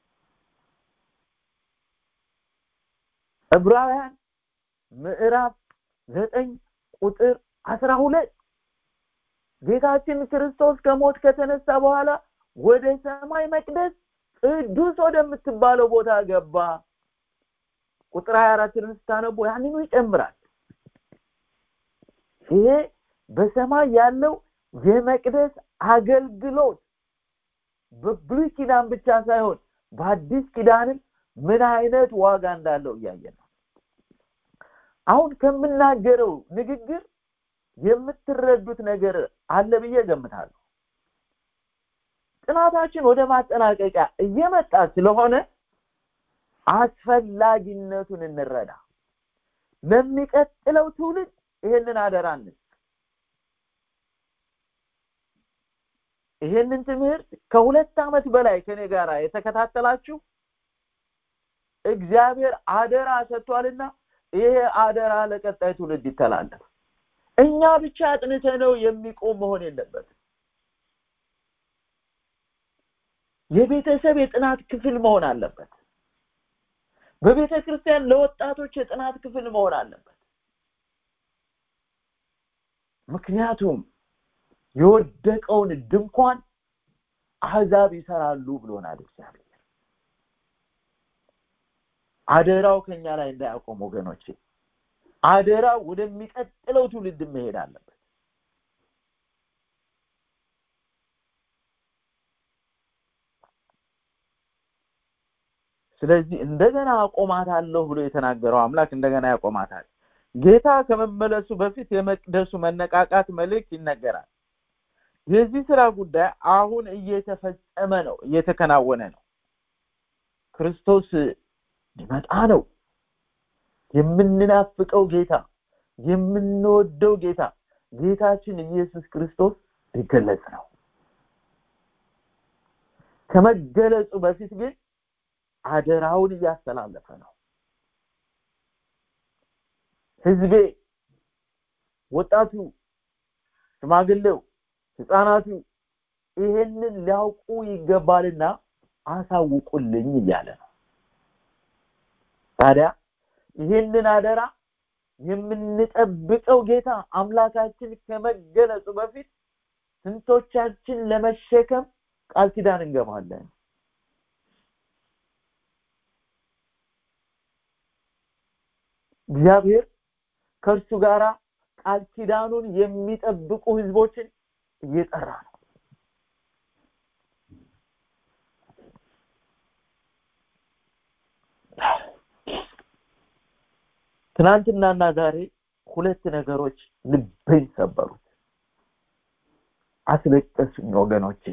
Speaker 3: ዕብራውያን ምዕራፍ ዘጠኝ ቁጥር አስራ ሁለት ጌታችን ክርስቶስ ከሞት ከተነሳ በኋላ ወደ ሰማይ መቅደስ ቅዱስ ወደምትባለው ቦታ ገባ ቁጥር 24 ስታነቡ ያንኑ ይጨምራል ይሄ በሰማይ ያለው የመቅደስ አገልግሎት በብሉይ ኪዳን ብቻ ሳይሆን በአዲስ ኪዳንም ምን አይነት ዋጋ እንዳለው እያየን ነው አሁን ከምናገረው ንግግር የምትረዱት ነገር አለ ብዬ ገምታለሁ ጥናታችን ወደ ማጠናቀቂያ እየመጣ ስለሆነ አስፈላጊነቱን እንረዳ ለሚቀጥለው ትውልድ ይሄንን አደራ ይሄንን ትምህርት ከሁለት ዓመት በላይ ከኔ ጋር የተከታተላችሁ እግዚአብሔር አደራ ሰጥቷልና ይሄ አደራ ለቀጣይ ትውልድ ይተላለፍ እኛ ብቻ አጥንተ ነው የሚቆም መሆን የለበትም የቤተሰብ የጥናት ክፍል መሆን አለበት በቤተ ክርስቲያን ለወጣቶች የጥናት ክፍል መሆን አለበት ምክንያቱም የወደቀውን ድንኳን አህዛብ ይሰራሉ ብሎናል እግዚአብሔር አደራው ከኛ ላይ እንዳያቆም ወገኖቼ አደራው ወደሚቀጥለው ትውልድ መሄድ አለበት ስለዚህ እንደገና አቆማታለሁ ብሎ የተናገረው አምላክ እንደገና ያቆማታል ጌታ ከመመለሱ በፊት የመቅደሱ መነቃቃት መልእክት ይነገራል የዚህ ስራ ጉዳይ አሁን እየተፈጸመ ነው እየተከናወነ ነው ክርስቶስ ሊመጣ ነው የምንናፍቀው ጌታ የምንወደው ጌታ ጌታችን ኢየሱስ ክርስቶስ ሊገለጽ ነው ከመገለጹ በፊት ግን አደራውን እያስተላለፈ ነው ህዝቤ ወጣቱ ሽማግሌው ህፃናቱ ይሄንን ሊያውቁ ይገባልና አሳውቁልኝ እያለ ነው ታዲያ ይሄንን አደራ የምንጠብቀው ጌታ አምላካችን ከመገለጹ በፊት ስንቶቻችን ለመሸከም ቃል ኪዳን እንገባለን እግዚአብሔር ከእርሱ ጋር ቃል ኪዳኑን የሚጠብቁ ህዝቦችን እየጠራ ነው ትናንትናና ዛሬ ሁለት ነገሮች ልቤን ሰበሩት አስለቀሱኝ ወገኖቼ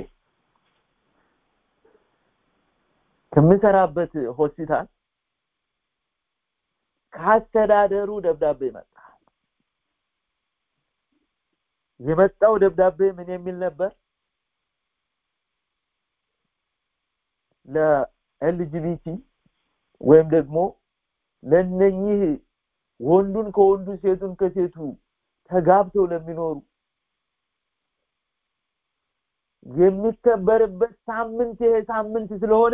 Speaker 3: ከምሰራበት ሆስፒታል ከአስተዳደሩ ደብዳቤ መጣ የመጣው ደብዳቤ ምን የሚል ነበር ለኤልጂቢቲ ወይም ደግሞ ለነኚህ ወንዱን ከወንዱ ሴቱን ከሴቱ ተጋብተው ለሚኖሩ የሚከበርበት ሳምንት ይሄ ሳምንት ስለሆነ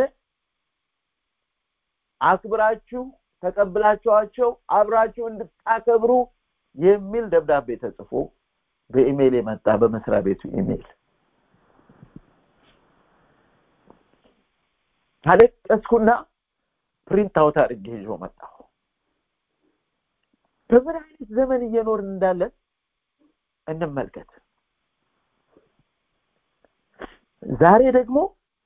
Speaker 3: አክብራችሁ ተቀብላችኋቸው አብራችሁ እንድታከብሩ የሚል ደብዳቤ ተጽፎ በኢሜይል የመጣ በመስሪያ ቤቱ ኢሜይል አለቀስኩና ፕሪንት አውት አድርጌ ይዞ መጣሁ በምን አይነት ዘመን እየኖርን እንዳለን እንመልከት ዛሬ ደግሞ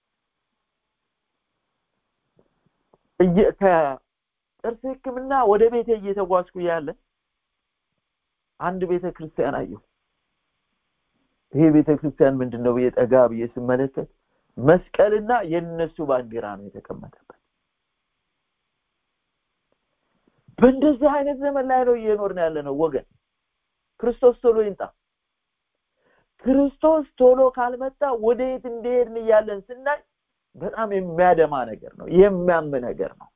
Speaker 3: ከጥርስ ህክምና ወደ ቤቴ እየተጓዝኩ ያለ አንድ ቤተ ክርስቲያን አየሁ ይሄ ቤተ ክርስቲያን ምንድነው ብዬ ጠጋ ብዬ ስመለከት መስቀልና የነሱ ባንዲራ ነው የተቀመጠበት በእንደዚህ አይነት ዘመን ላይ ነው እየኖርን ያለ ነው ወገን ክርስቶስ ቶሎ ይምጣ ክርስቶስ ቶሎ ካልመጣ ወደ የት እንደሄድን እያለን ስናይ በጣም የሚያደማ ነገር ነው የሚያም ነገር ነው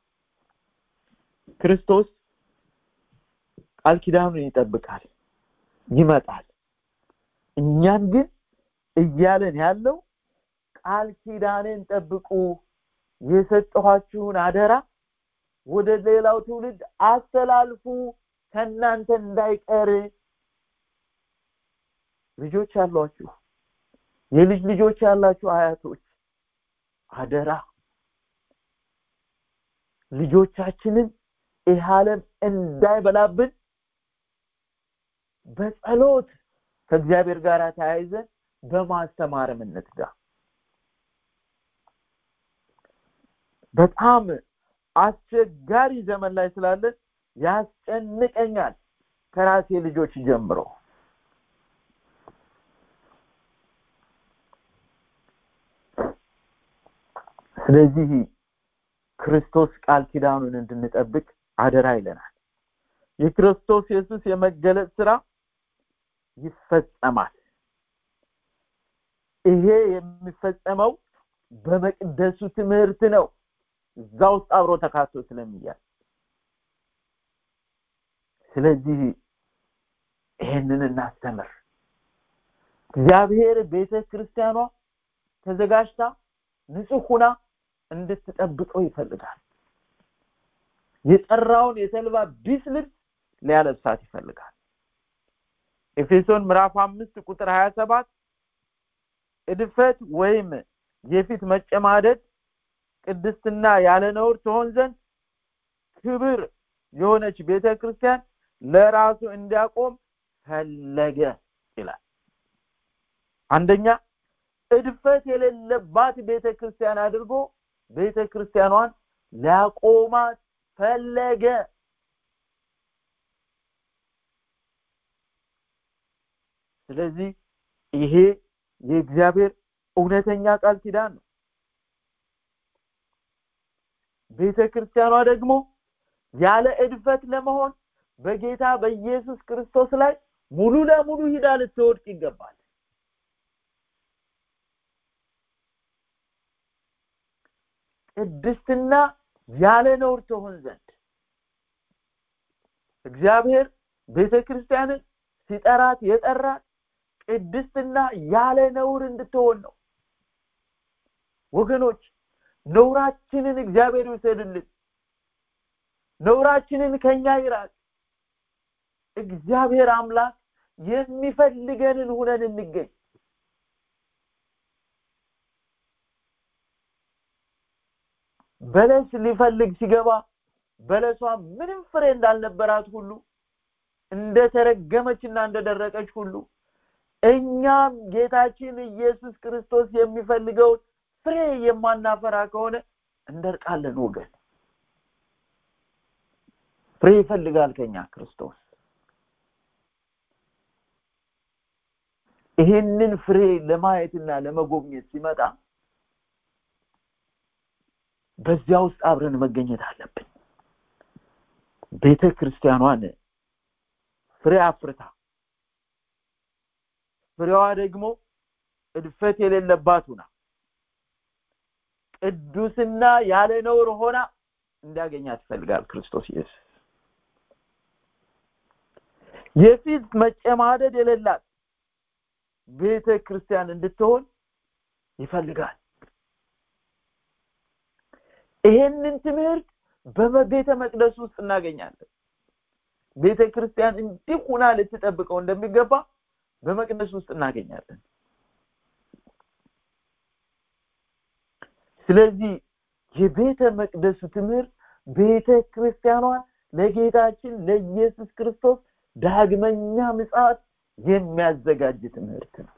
Speaker 3: ክርስቶስ ቃል ኪዳኑን ይጠብቃል ይመጣል እኛን ግን እያለን ያለው ቃል ኪዳንን ጠብቁ የሰጠኋችሁን አደራ ወደ ሌላው ትውልድ አስተላልፉ ከእናንተ እንዳይቀር ልጆች ያሏችሁ የልጅ ልጆች ያላችሁ አያቶች አደራ ልጆቻችንን ይህ ዓለም እንዳይበላብን በጸሎት ከእግዚአብሔር ጋር ተያይዘን በማስተማርም እንትጋ በጣም አስቸጋሪ ዘመን ላይ ስላለን ያስጨንቀኛል ከራሴ ልጆች ጀምሮ ስለዚህ ክርስቶስ ቃል ኪዳኑን እንድንጠብቅ አደራ ይለናል የክርስቶስ ኢየሱስ የመገለጥ ስራ ይፈጸማል ይሄ የሚፈጸመው በመቅደሱ ትምህርት ነው እዛ ውስጥ አብሮ ተካቶ ስለሚያል ስለዚህ ይሄንን እናስተምር እግዚአብሔር ቤተ ክርስቲያኗ ተዘጋጅታ ንጹህ ሁና እንድትጠብቀው ይፈልጋል የጠራውን የተልባ ቢስ ልብስ ሊያለብሳት ይፈልጋል ኤፌሶን ምዕራፍ አምስት ቁጥር ሀያ ሰባት እድፈት ወይም የፊት መጨማደድ ቅድስትና ያለ ነውር ትሆን ዘንድ ክብር የሆነች ቤተ ክርስቲያን ለራሱ እንዲያቆም ፈለገ ይላል አንደኛ እድፈት የሌለባት ቤተ ክርስቲያን አድርጎ ቤተ ክርስቲያኗን ሊያቆማት ፈለገ ስለዚህ ይሄ የእግዚአብሔር እውነተኛ ቃል ኪዳን ነው ቤተ ክርስቲያኗ ደግሞ ያለ እድፈት ለመሆን በጌታ በኢየሱስ ክርስቶስ ላይ ሙሉ ለሙሉ ሂዳ ልትወድቅ ይገባል ቅድስትና ያለ ነውር ትሆን ዘንድ እግዚአብሔር ቤተ ክርስቲያንን ሲጠራት የጠራት ቅድስትና ያለ ነውር እንድትሆን ነው ወገኖች ነውራችንን እግዚአብሔር ይውሰድልን ነውራችንን ከኛ ይራቅ እግዚአብሔር አምላክ የሚፈልገንን ሁነን እንገኝ በለስ ሊፈልግ ሲገባ በለሷ ምንም ፍሬ እንዳልነበራት ሁሉ እንደተረገመችና እንደደረቀች ሁሉ እኛም ጌታችን ኢየሱስ ክርስቶስ የሚፈልገውን ፍሬ የማናፈራ ከሆነ እንደርቃለን ወገን ፍሬ ይፈልጋል ከኛ ክርስቶስ ይህንን ፍሬ ለማየትና ለመጎብኘት ሲመጣ በዚያ ውስጥ አብረን መገኘት አለብን ቤተ ክርስቲያኗን ፍሬ አፍርታ ፍሬዋ ደግሞ እድፈት የሌለባት ሁና ቅዱስና ያለ ነውር ሆና እንዲያገኛት ይፈልጋል ክርስቶስ ኢየሱስ የፊት መጨማደድ የሌላት ቤተ ክርስቲያን እንድትሆን ይፈልጋል ይሄንን ትምህርት በቤተ መቅደስ ውስጥ እናገኛለን ቤተ ክርስቲያን እንዲህ ሁና ልትጠብቀው እንደሚገባ በመቅደስ ውስጥ እናገኛለን ስለዚህ የቤተ መቅደሱ ትምህርት ቤተ ክርስቲያኗን ለጌታችን ለኢየሱስ ክርስቶስ ዳግመኛ ምጽአት የሚያዘጋጅ ትምህርት ነው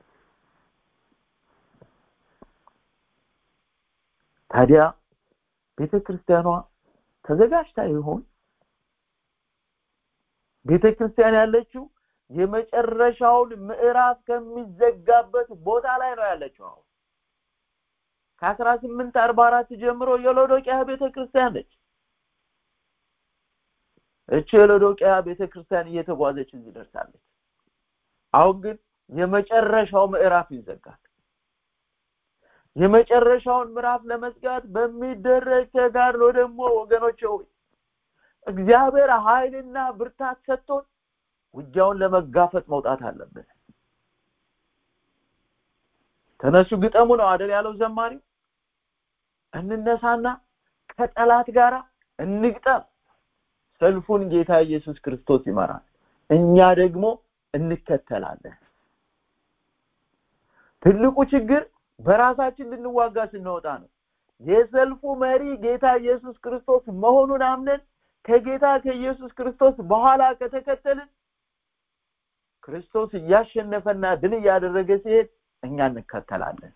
Speaker 3: ታዲያ ቤተ ክርስቲያኗ ተዘጋጅታ ይሆን ቤተ ክርስቲያን ያለችው የመጨረሻውን ምዕራፍ ከሚዘጋበት ቦታ ላይ ነው ያለችው አሁን ከአስራ ስምንት አርባ አራት ጀምሮ የሎዶቅያ ቤተ ክርስቲያን ነች እቺ የሎዶቅያ ቤተ ክርስቲያን እየተጓዘች እዚህ ደርሳለች አሁን ግን የመጨረሻው ምዕራፍ ይዘጋል የመጨረሻውን ምዕራፍ ለመዝጋት በሚደረግ ተጋድሎ ደግሞ ወገኖች ሆይ እግዚአብሔር ኃይልና ብርታት ሰጥቶን ውጊያውን ለመጋፈጥ መውጣት አለብን ተነሱ ግጠሙ ነው አደል ያለው ዘማሪው እንነሳና ከጠላት ጋር እንግጠም ሰልፉን ጌታ ኢየሱስ ክርስቶስ ይመራል እኛ ደግሞ እንከተላለን ትልቁ ችግር በራሳችን ልንዋጋ ስንወጣ ነው የሰልፉ መሪ ጌታ ኢየሱስ ክርስቶስ መሆኑን አምነን ከጌታ ከኢየሱስ ክርስቶስ በኋላ ከተከተልን ክርስቶስ እያሸነፈና ድል እያደረገ ሲሄድ እኛ እንከተላለን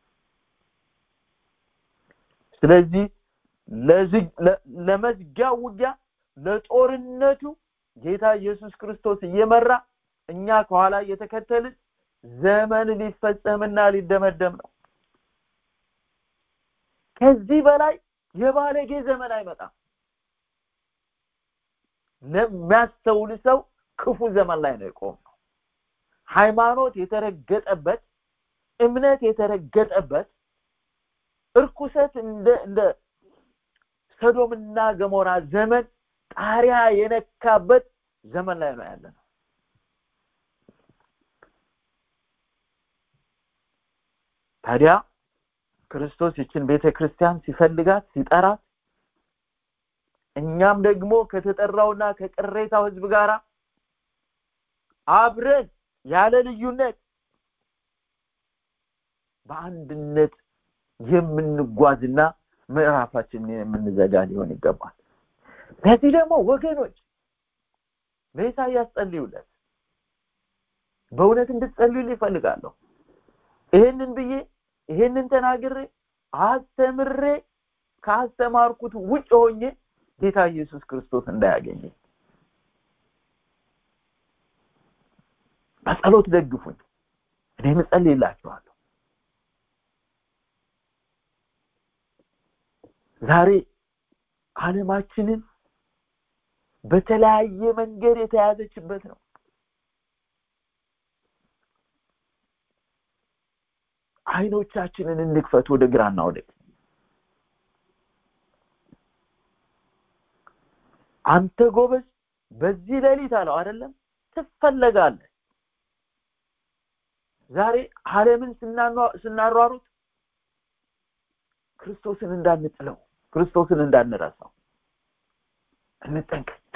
Speaker 3: ስለዚህ ለመዝጊያው ውጊያ ለጦርነቱ ጌታ ኢየሱስ ክርስቶስ እየመራ እኛ ከኋላ እየተከተልን ዘመን ሊፈጸምና ሊደመደም ነው ከዚህ በላይ የባለጌ ዘመን አይመጣም ለሚያስተውል ሰው ክፉ ዘመን ላይ ነው የቆም ነው ሃይማኖት የተረገጠበት እምነት የተረገጠበት እርኩሰት እንደ እንደ ሰዶምና ገሞራ ዘመን ጣሪያ የነካበት ዘመን ላይ ነው ያለ ነው ታዲያ ክርስቶስ ይችን ቤተ ክርስቲያን ሲፈልጋት ሲጠራት እኛም ደግሞ ከተጠራውና ከቅሬታው ህዝብ ጋር አብረን ያለ ልዩነት ለዚህ ደግሞ ወገኖች ለኢሳያስ ጸልዩለት በእውነት እንድትጸልዩልኝ ይፈልጋለሁ ይሄንን ብዬ ይሄንን ተናግሬ አስተምሬ ካስተማርኩት ውጭ ሆኜ ጌታ ኢየሱስ ክርስቶስ እንዳያገኘ በጸሎት ደግፉኝ እኔም እጸልይላችኋለሁ ዛሬ ዓለማችንን በተለያየ መንገድ የተያዘችበት ነው አይኖቻችንን እንክፈት ወደ ግራና ወደ አንተ ጎበዝ በዚህ ሌሊት አለው አይደለም ትፈለጋለህ ዛሬ ዓለምን ስናሯሩት ክርስቶስን እንዳንጥለው ክርስቶስን እንዳንረሳው እንጠንቀቅ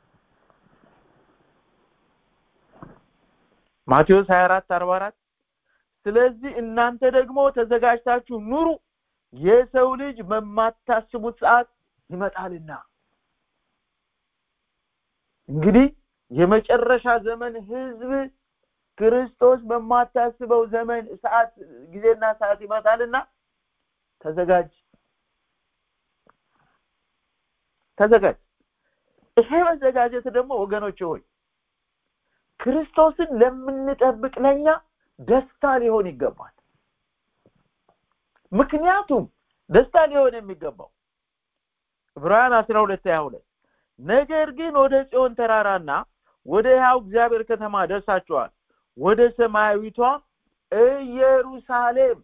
Speaker 3: ማቴዎስ 24 44 ስለዚህ እናንተ ደግሞ ተዘጋጅታችሁ ኑሩ የሰው ልጅ በማታስቡት ሰዓት ይመጣልና እንግዲህ የመጨረሻ ዘመን ህዝብ ክርስቶስ በማታስበው ዘመን ሰዓት ጊዜና ሰዓት ይመጣልና ተዘጋጅ ተዘጋጅ ይሄ መዘጋጀት ደግሞ ወገኖች ሆይ ክርስቶስን ለምንጠብቅ ለኛ ደስታ ሊሆን ይገባል ምክንያቱም ደስታ ሊሆን የሚገባው ዕብራውያን 12 22 ነገር ግን ወደ ጽዮን ተራራና ወደ ያው እግዚአብሔር ከተማ ደርሳችኋል ወደ ሰማያዊቷ ኢየሩሳሌም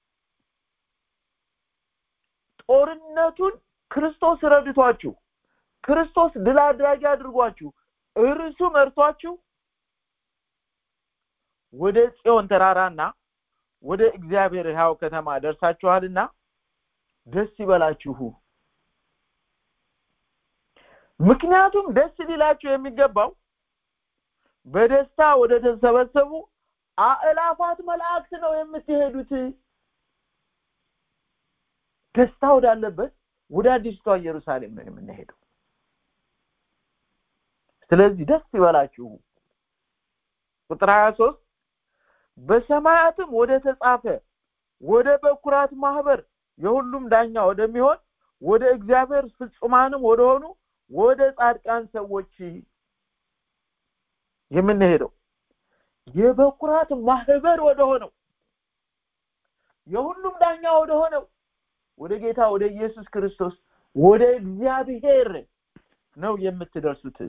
Speaker 3: ጦርነቱን ክርስቶስ ረድቷችሁ ክርስቶስ ድል አድራጊ አድርጓችሁ እርሱ መርቷችሁ ወደ ጽዮን ተራራና ወደ እግዚአብሔር ሕያው ከተማ ደርሳችኋልና ደስ ይበላችሁ ምክንያቱም ደስ ሊላችሁ የሚገባው በደስታ ወደ ተሰበሰቡ አእላፋት መላእክት ነው የምትሄዱት ደስታ ወዳለበት ወደ አዲስቷ ኢየሩሳሌም ነው የምንሄደው ስለዚህ ደስ ይበላችሁ ቁጥር 23 በሰማያትም ወደ ተጻፈ ወደ በኩራት ማህበር የሁሉም ዳኛ ወደሚሆን ወደ እግዚአብሔር ፍጹማንም ወደሆኑ ወደ ጻድቃን ሰዎች የምንሄደው የበኩራት ማህበር ወደ ሆነው የሁሉም ዳኛ ወደ ሆነው ወደ ጌታ ወደ ኢየሱስ ክርስቶስ ወደ እግዚአብሔር ነው የምትደርሱት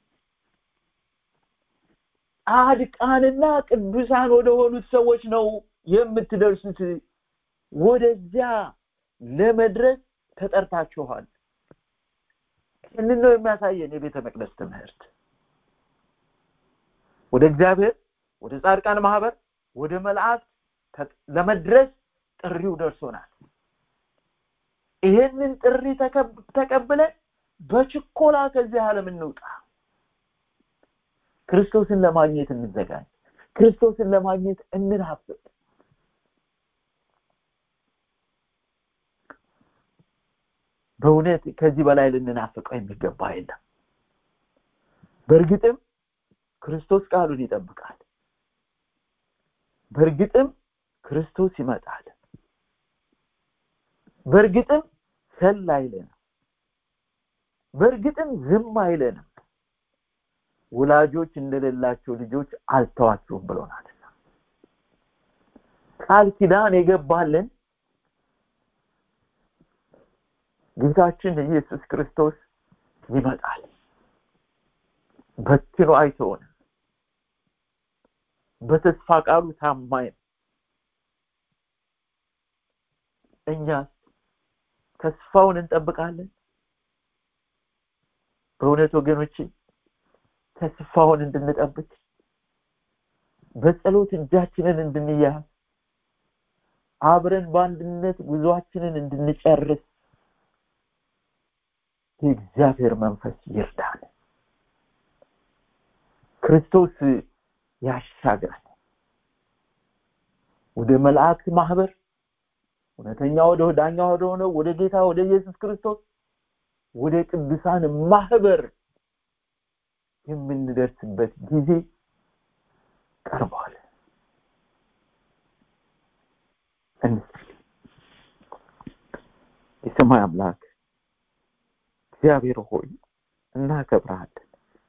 Speaker 3: ጻድቃንና ቅዱሳን ወደ ሆኑት ሰዎች ነው የምትደርሱት ወደዚያ ለመድረስ ተጠርታችኋል ይህንን ነው የሚያሳየን የቤተ መቅደስ ትምህርት ወደ እግዚአብሔር ወደ ጻድቃን ማህበር ወደ መላእክት ለመድረስ ጥሪው ደርሶናል ይሄንን ጥሪ ተቀብለን በችኮላ ከዚህ ዓለም እንውጣ ክርስቶስን ለማግኘት እንዘጋጅ ክርስቶስን ለማግኘት እንናፍቅ በእውነት ከዚህ በላይ ልንናፍቀው የሚገባ የለም በእርግጥም ክርስቶስ ቃሉን ይጠብቃል በእርግጥም ክርስቶስ ይመጣል በእርግጥም ሰል አይለንም በእርግጥም ዝም አይለንም ወላጆች እንደሌላቸው ልጆች አልተዋችሁም ብሎናልና ቃል ኪዳን የገባልን ጌታችን ኢየሱስ ክርስቶስ ይመጣል በትኖ አይተውንም በተስፋ ቃሉ ታማኝ ነው እኛስ ተስፋውን እንጠብቃለን በእውነት ወገኖቼ ተስፋውን እንድንጠብቅ በጸሎት እጃችንን እንድንያዝ አብረን በአንድነት ጉዟችንን እንድንጨርስ የእግዚአብሔር መንፈስ ይርዳል ክርስቶስ ያሻግራል ወደ መላእክት ማህበር እውነተኛ ወደ ዳኛ ወደ ሆነው ወደ ጌታ ወደ ኢየሱስ ክርስቶስ ወደ ቅዱሳን ማህበር የምንደርስበት ጊዜ ቀርቧል እንጸልይ የሰማይ አምላክ እግዚአብሔር ሆይ እናከብረሃለን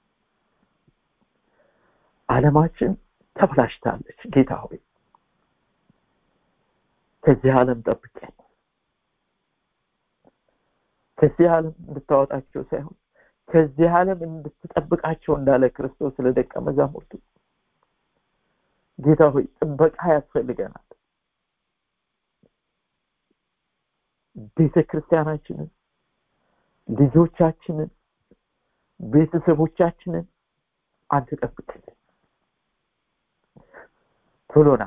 Speaker 3: ዓለማችን ተበላሽታለች ጌታ ሆይ ከዚህ ዓለም ጠብቀን ከዚህ ዓለም እንድታወጣቸው ሳይሆን ከዚህ ዓለም እንድትጠብቃቸው እንዳለ ክርስቶስ ለደቀ መዛሙርቱ ጌታ ሆይ ጥበቃ ያስፈልገናል ቤተ ክርስቲያናችንን ልጆቻችንን ቤተሰቦቻችንን አንተ ጠብቅልን ቶሎና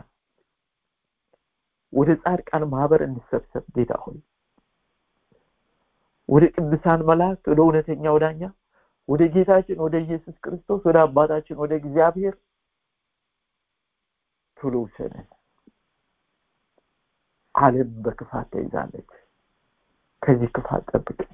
Speaker 3: ወደ ጻድቃን ማህበር እንሰብሰብ ጌታ ሆይ ወደ ቅዱሳን መላእክት ወደ እውነተኛው ዳኛ ወደ ጌታችን ወደ ኢየሱስ ክርስቶስ ወደ አባታችን ወደ እግዚአብሔር ቶሎ ውሰደን ዓለም በክፋት ተይዛለች ከዚህ ክፋት ጠብቀን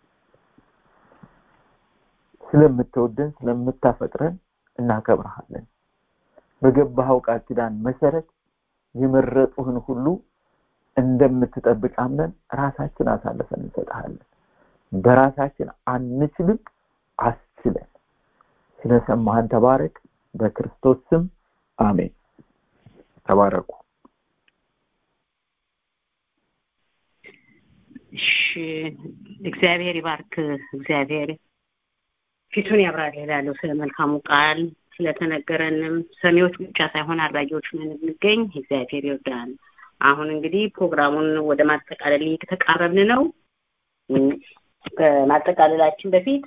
Speaker 3: ስለምትወደን ስለምታፈቅረን እናከብረሃለን በገባኸው ቃል ኪዳን መሰረት የመረጡህን ሁሉ እንደምትጠብቅ አምነን ራሳችን አሳልፈን እንሰጥሃለን በራሳችን አንችልም አስችለን ስለሰማህን ተባረክ በክርስቶስ ስም አሜን ተባረኩ
Speaker 1: እሺ እግዚአብሔር ይባርክ እግዚአብሔር ፊቱን ያብራል ይላሉ ስለ መልካሙ ቃል ስለተነገረንም ሰሚዎች ብቻ ሳይሆን አድራጊዎች ምን እንገኝ እግዚአብሔር ይርዳን አሁን እንግዲህ ፕሮግራሙን ወደ ማጠቃለል እየተቃረብን ነው ከማጠቃለላችን በፊት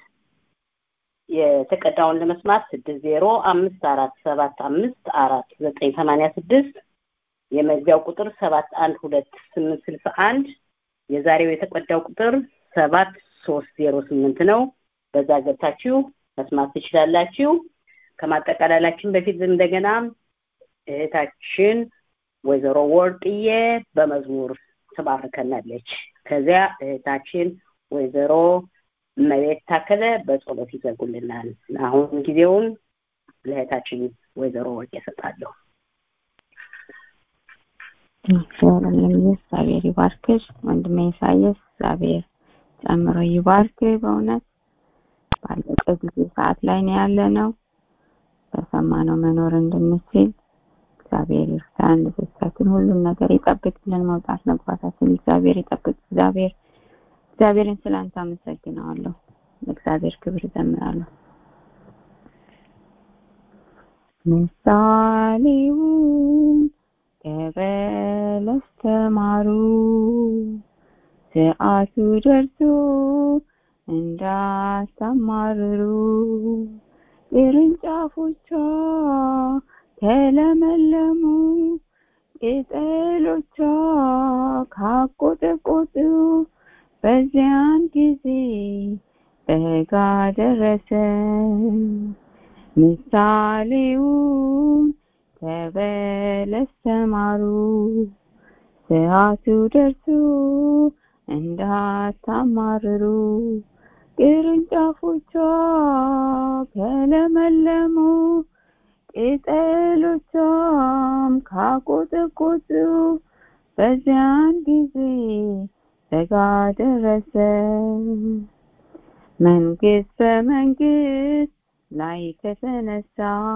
Speaker 1: የተቀዳውን ለመስማት ስድስት ዜሮ አምስት አራት ሰባት አምስት አራት ዘጠኝ ሰማንያ ስድስት የመግቢያው ቁጥር ሰባት አንድ ሁለት ስምንት ስልሳ አንድ የዛሬው የተቀዳው ቁጥር ሰባት ሶስት ዜሮ ስምንት ነው በዛ ገብታችሁ መስማት ትችላላችሁ ከማጠቃለላችን በፊት እንደገና እህታችን ወይዘሮ ወርቅዬ በመዝሙር ትባርከናለች ከዚያ እህታችን ወይዘሮ መቤት ታከለ በጸሎት ይዘጉልናል አሁን ጊዜውን ለእህታችን ወይዘሮ ወርቅ ይሰጣለሁ
Speaker 2: እግዚአብሔር ይባርክሽ ወንድሜ ኢሳያስ እግዚአብሔር ጨምሮ ይባርክ በእውነት ባለቀ ጊዜ ሰዓት ላይ ነው ያለ ነው በሰማነው መኖር እንድንችል እግዚአብሔር ይርዳን ልጆቻችን ሁሉም ነገር ይጠብቅልን መውጣት መግባታችን እግዚአብሔር ይጠብቅ እግዚአብሔር እግዚአብሔርን ስላንተ አመሰግነዋለሁ ለእግዚአብሔር ክብር ዘምራለሁ ምሳሌውን ከበለስ ተማሩ ሰዓቱ ደርሶ እንዳታማርሩ ቅርንጫፎቿ ተለመለሙ ቅጠሎቿ ካቆጠቆጡ በዚያን ጊዜ በጋ ደረሰ ምሳሌውን ከበለስ ተማሩ ሰዓቱ ደርሶ እንዳታማርሩ ቅርንጫፎቿ ከለመለሙ ቅጠሎቿም ካቆጠቆጡ በዚያን ጊዜ በጋ ደረሰ መንግስት በመንግስት ላይ ከተነሳ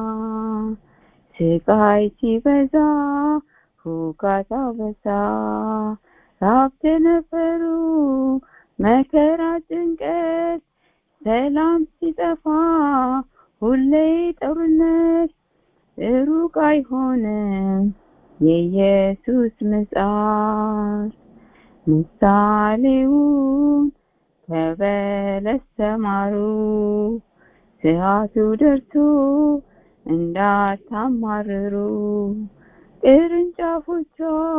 Speaker 2: ስቃይ ሲበዛ ሁካታው በዛ ራብ ተነፈሩ መከራ ጭንቀት ሰላም ሲጠፋ ሁሌ ጦርነት ሩቅ አይሆንም የኢየሱስ ምጽአት ምሳሌውን ከበለስ ተማሩ ሰዓቱ ደርሶ እንዳታማርሩ ቅርንጫፎቿ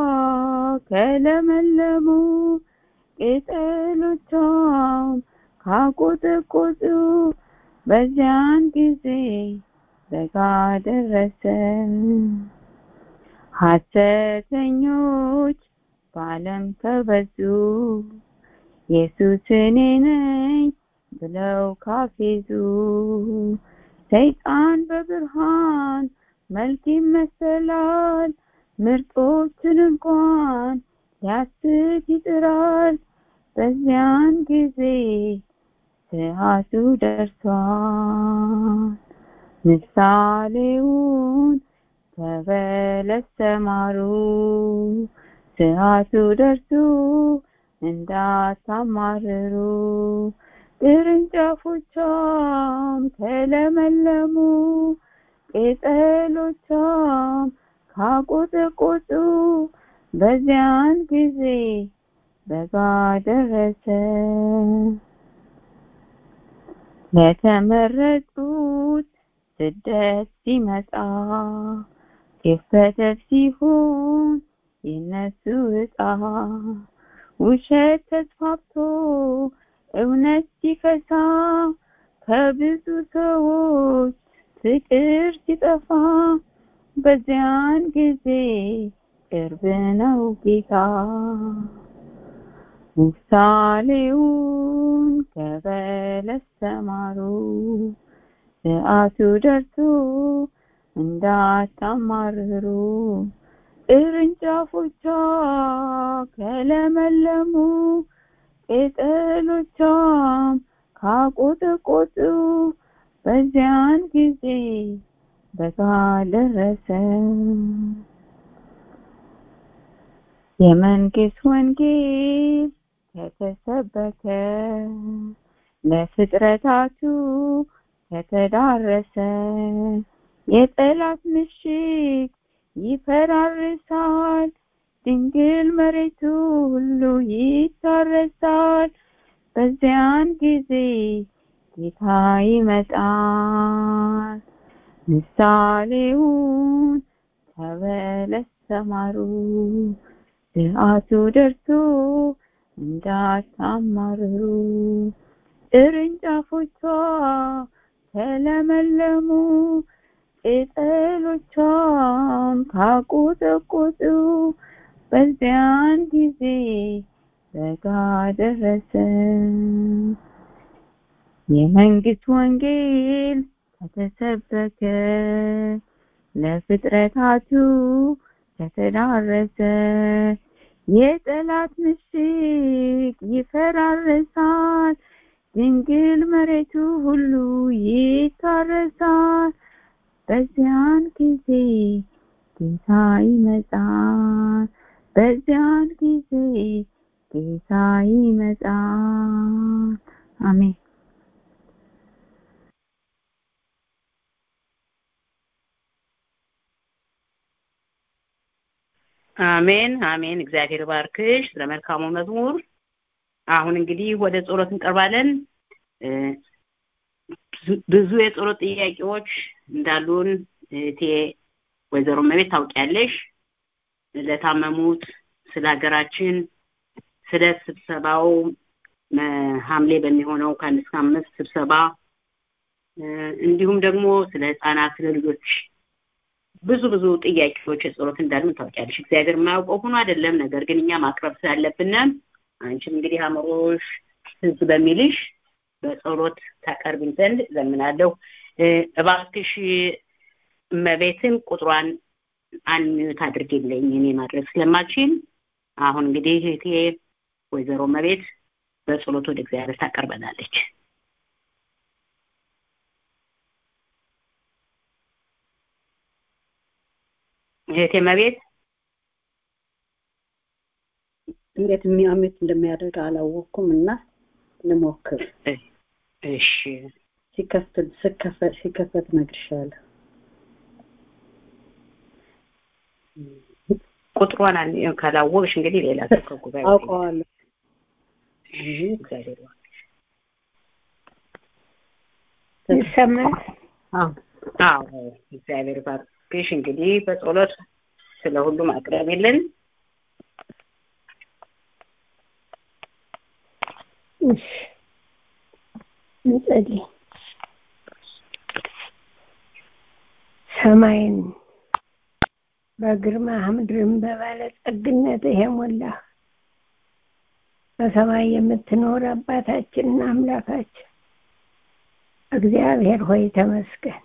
Speaker 2: ከለመለሙ ቅጠሎቿም ካቆጠቆጡ በዚያን ጊዜ በጋ ደረሰ ሐሰተኞች በዓለም ከበዙ ኢየሱስ እኔ ነኝ ብለው ካፌዙ ሰይጣን በብርሃን መልክ ይመሰላል ምርጦችን እንኳን ሊያስት ይጥራል በዚያን ጊዜ ሰዓቱ ደርሷል ምሳሌውን ከበለስ ተማሩ ሰዓቱ ደርሶ እንዳታማርሩ ቅርንጫፎቿም ከለመለሙ ቅጠሎቿም ካቆጠቆጡ በዚያን ጊዜ በጋ ደረሰ ለተመረጡት ስደት ሲመጣ ክፈተት ሲሆን የነሱ እጣ ውሸት ተስፋፍቶ እውነት ሲፈሳ ከብዙ ሰዎች ፍቅር ሲጠፋ በዚያን ጊዜ ቅርብ ነው ጌታ ምሳሌውን ከበለስ ተማሩ ሰዓቱ ደርሶ እንዳታማርሩ ቅርንጫፎቿ ከለመለሙ ቅጠሎቿም ካቆጠቆጡ በዚያን ጊዜ በጋ ደረሰ የመንግስት ወንጌል ከተሰበከ ለፍጥረታቱ ከተዳረሰ የጠላት ምሽግ ይፈራርሳል ድንግል መሬቱ ሁሉ ይታረሳል በዚያን ጊዜ ጌታ ይመጣል ምሳሌውን ከበለስ ተማሩ ሰዓቱ ደርሶ እንዳታማርሩ ቅርንጫፎቿ ተለመለሙ ቅጠሎቿም ካቆጠቆጡ በዚያን ጊዜ በጋ ደረሰ የመንግስት ወንጌል ከተሰበከ ለፍጥረታቱ ከተዳረሰ የጠላት ምሽግ ይፈራረሳል ድንግል መሬቱ ሁሉ ይታረሳል በዚያን ጊዜ ጌታ ይመጣል በዚያን ጊዜ ጌታ ይመጣል አሜን
Speaker 1: አሜን አሜን እግዚአብሔር ባርክሽ ስለመልካሙ መዝሙር አሁን እንግዲህ ወደ ጸሎት እንቀርባለን ብዙ የጸሎት ጥያቄዎች እንዳሉን እህቴ ወይዘሮ መቤት ታውቂያለሽ ለታመሙት ስለ ሀገራችን ስለ ስብሰባው ሐምሌ በሚሆነው ከአንድ እስከ አምስት ስብሰባ እንዲሁም ደግሞ ስለ ህፃናት ስለ ልጆች ብዙ ብዙ ጥያቄዎች የጸሎት እንዳሉን ታውቂያለሽ እግዚአብሔር የማያውቀው ሆኖ አይደለም ነገር ግን እኛ ማቅረብ ስላለብን አንቺም እንግዲህ አእምሮሽ ህዝብ በሚልሽ በጸሎት ታቀርብኝ ዘንድ ዘምናለሁ እባክሽ እመቤትን ቁጥሯን አንሚዩት አድርጌልኝ እኔ ማድረግ ስለማልችል አሁን እንግዲህ እህቴ ወይዘሮ መቤት በጸሎት ወደ እግዚአብሔር ታቀርበናለች እህቴ መቤት
Speaker 4: እንዴት የሚያምት እንደሚያደርግ አላወቅኩም እና ልሞክር
Speaker 1: እሺ
Speaker 4: ሲከፍት ስከፈት ሲከፈት እነግርሻለሁ
Speaker 1: ቁጥሯን ካላወቅሽ እንግዲህ ሌላ ሰው ከጉባኤ
Speaker 4: አውቀዋለሁ
Speaker 1: እግዚአብሔር
Speaker 4: ይሰማል
Speaker 1: አዎ እግዚአብሔር ባርክሽ እንግዲህ በጸሎት ስለ ሁሉም አቅረብ የለን
Speaker 5: እንጸልይ ሰማይን በግርማ ምድርን በባለጸግነትህ የሞላህ በሰማይ የምትኖር አባታችንና አምላካችን እግዚአብሔር ሆይ ተመስገን።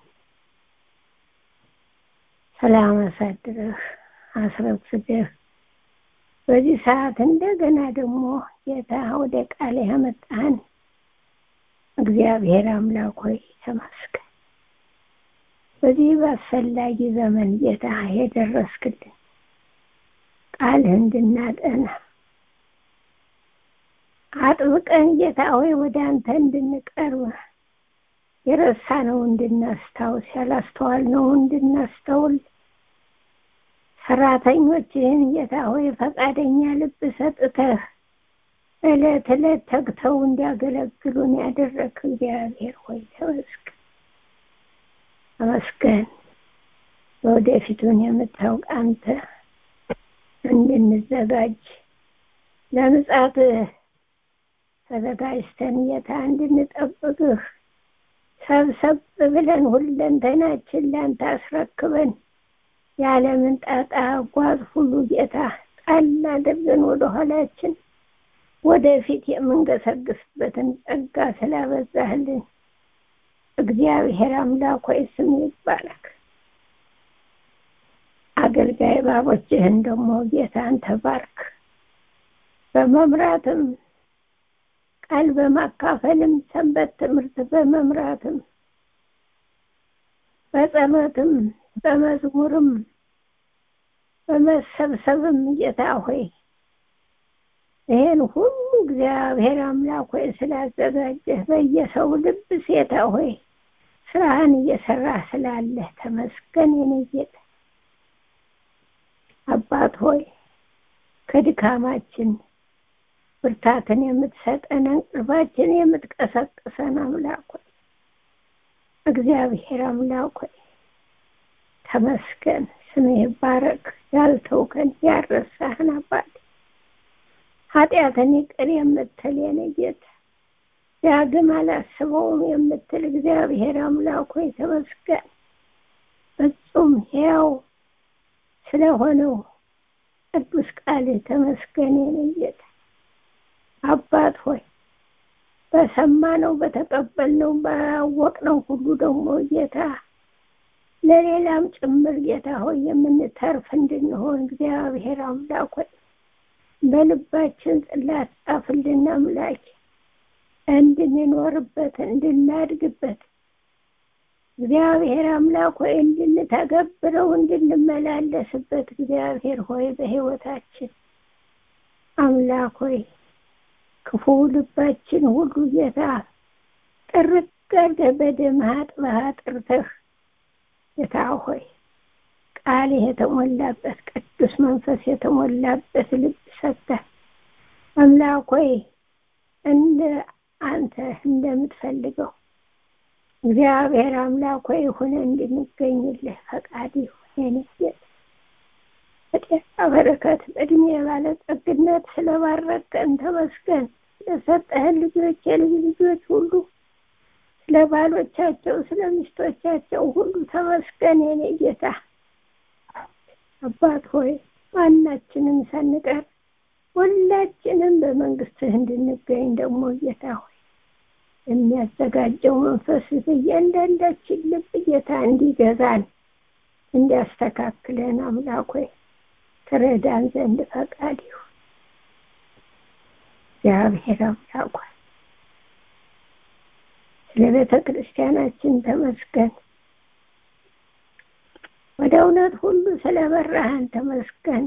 Speaker 5: ሰላም አሳድረህ አስረፍደህ በዚህ ሰዓት እንደገና ደግሞ ጌታ ወደ ቃል ያመጣን እግዚአብሔር አምላክ ሆይ ተመስገን። በዚህ በአስፈላጊ ዘመን ጌታ የደረስክልን ቃልህ እንድናጠና አጥብቀን ጌታ ሆይ ወደ አንተ እንድንቀርብ የረሳነው እንድናስታውስ ያላስተዋልነው እንድናስተውል ሰራተኞችህን ጌታ ሆይ ፈቃደኛ ልብ ሰጥተህ እለት እለት ተግተው እንዲያገለግሉን ያደረግ እግዚአብሔር ሆይ ተመስገን ተመስገን። ለወደፊቱን የምታውቅ አንተ እንድንዘጋጅ ለምጻትህ ተዘጋጅተን ጌታ እንድንጠብቅህ ሰብሰብ ብለን ሁለንተናችን ላንተ አስረክበን የዓለምን ጣጣ ጓዝ ሁሉ ጌታ ጣል አድርገን ወደ ኋላችን ወደፊት የምንገሰግስበትን ጸጋ ስላበዛህልን እግዚአብሔር አምላክ ሆይ ስም ይባረክ። አገልጋይ ባቦችህን ደግሞ ጌታን ተባርክ። በመምራትም ቃል በማካፈልም ሰንበት ትምህርት በመምራትም በጸሎትም በመዝሙርም በመሰብሰብም ጌታ ሆይ ይህን ሁሉ እግዚአብሔር አምላክ ሆይ ስላዘጋጀህ በየሰው ልብ ሴታ ሆይ ስራህን እየሰራ ስላለህ ተመስገን የኔ ጌታ አባት ሆይ ከድካማችን ብርታትን የምትሰጠን እንቅልፋችን የምትቀሰቅሰን አምላክ ሆይ እግዚአብሔር አምላክ ሆይ ተመስገን፣ ስምህ ይባረክ። ያልተውከን ያረሳህን አባት ኃጢአትን ይቅር የምትል የኔ ጌታ ዳግም አላስበውም የምትል እግዚአብሔር አምላክ ሆይ ተመስገን። ፍጹም ሕያው ስለሆነው ቅዱስ ቃልህ ተመስገን የኔ ጌታ አባት ሆይ በሰማነው በተቀበልነው ባወቅነው ሁሉ ደግሞ ጌታ ለሌላም ጭምር ጌታ ሆይ የምንተርፍ እንድንሆን እግዚአብሔር አምላክ ሆይ በልባችን ጽላት ጻፍልን አምላክ እንድንኖርበት እንድናድግበት እግዚአብሔር አምላክ ሆይ እንድንተገብረው እንድንመላለስበት እግዚአብሔር ሆይ በሕይወታችን አምላክ ሆይ ክፉ ልባችን ሁሉ ጌታ ጥርቅ አድርገህ በደምህ አጥበህ አጥርተህ ጌታ ሆይ ቃልህ የተሞላበት ቅዱስ መንፈስ የተሞላበት ልብ ሰጥተህ አምላክ ሆይ እንደ አንተ እንደምትፈልገው እግዚአብሔር አምላክ ሆይ ሆነ እንድንገኝልህ ፈቃድ ይሁን የኔ ጌታ በጤና በረከት በእድሜ ባለጸግነት ስለባረከን ተመስገን። ስለሰጠህን ልጆች የልጅ ልጆች ሁሉ ስለ ባሎቻቸው ስለ ሚስቶቻቸው ሁሉ ተመስገን የኔ ጌታ አባት ሆይ ማናችንም ሳንቀር ሁላችንም በመንግስትህ እንድንገኝ ደግሞ ጌታ ሆይ የሚያዘጋጀው መንፈስ በእያንዳንዳችን ልብ ጌታ እንዲገዛን እንዲያስተካክለን አምላክ ሆይ ትረዳን ዘንድ ፈቃድ ይሁን። እግዚአብሔር አምላክ ሆይ ስለ ቤተ ክርስቲያናችን ተመስገን። ወደ እውነት ሁሉ ስለ በራህን ተመስገን።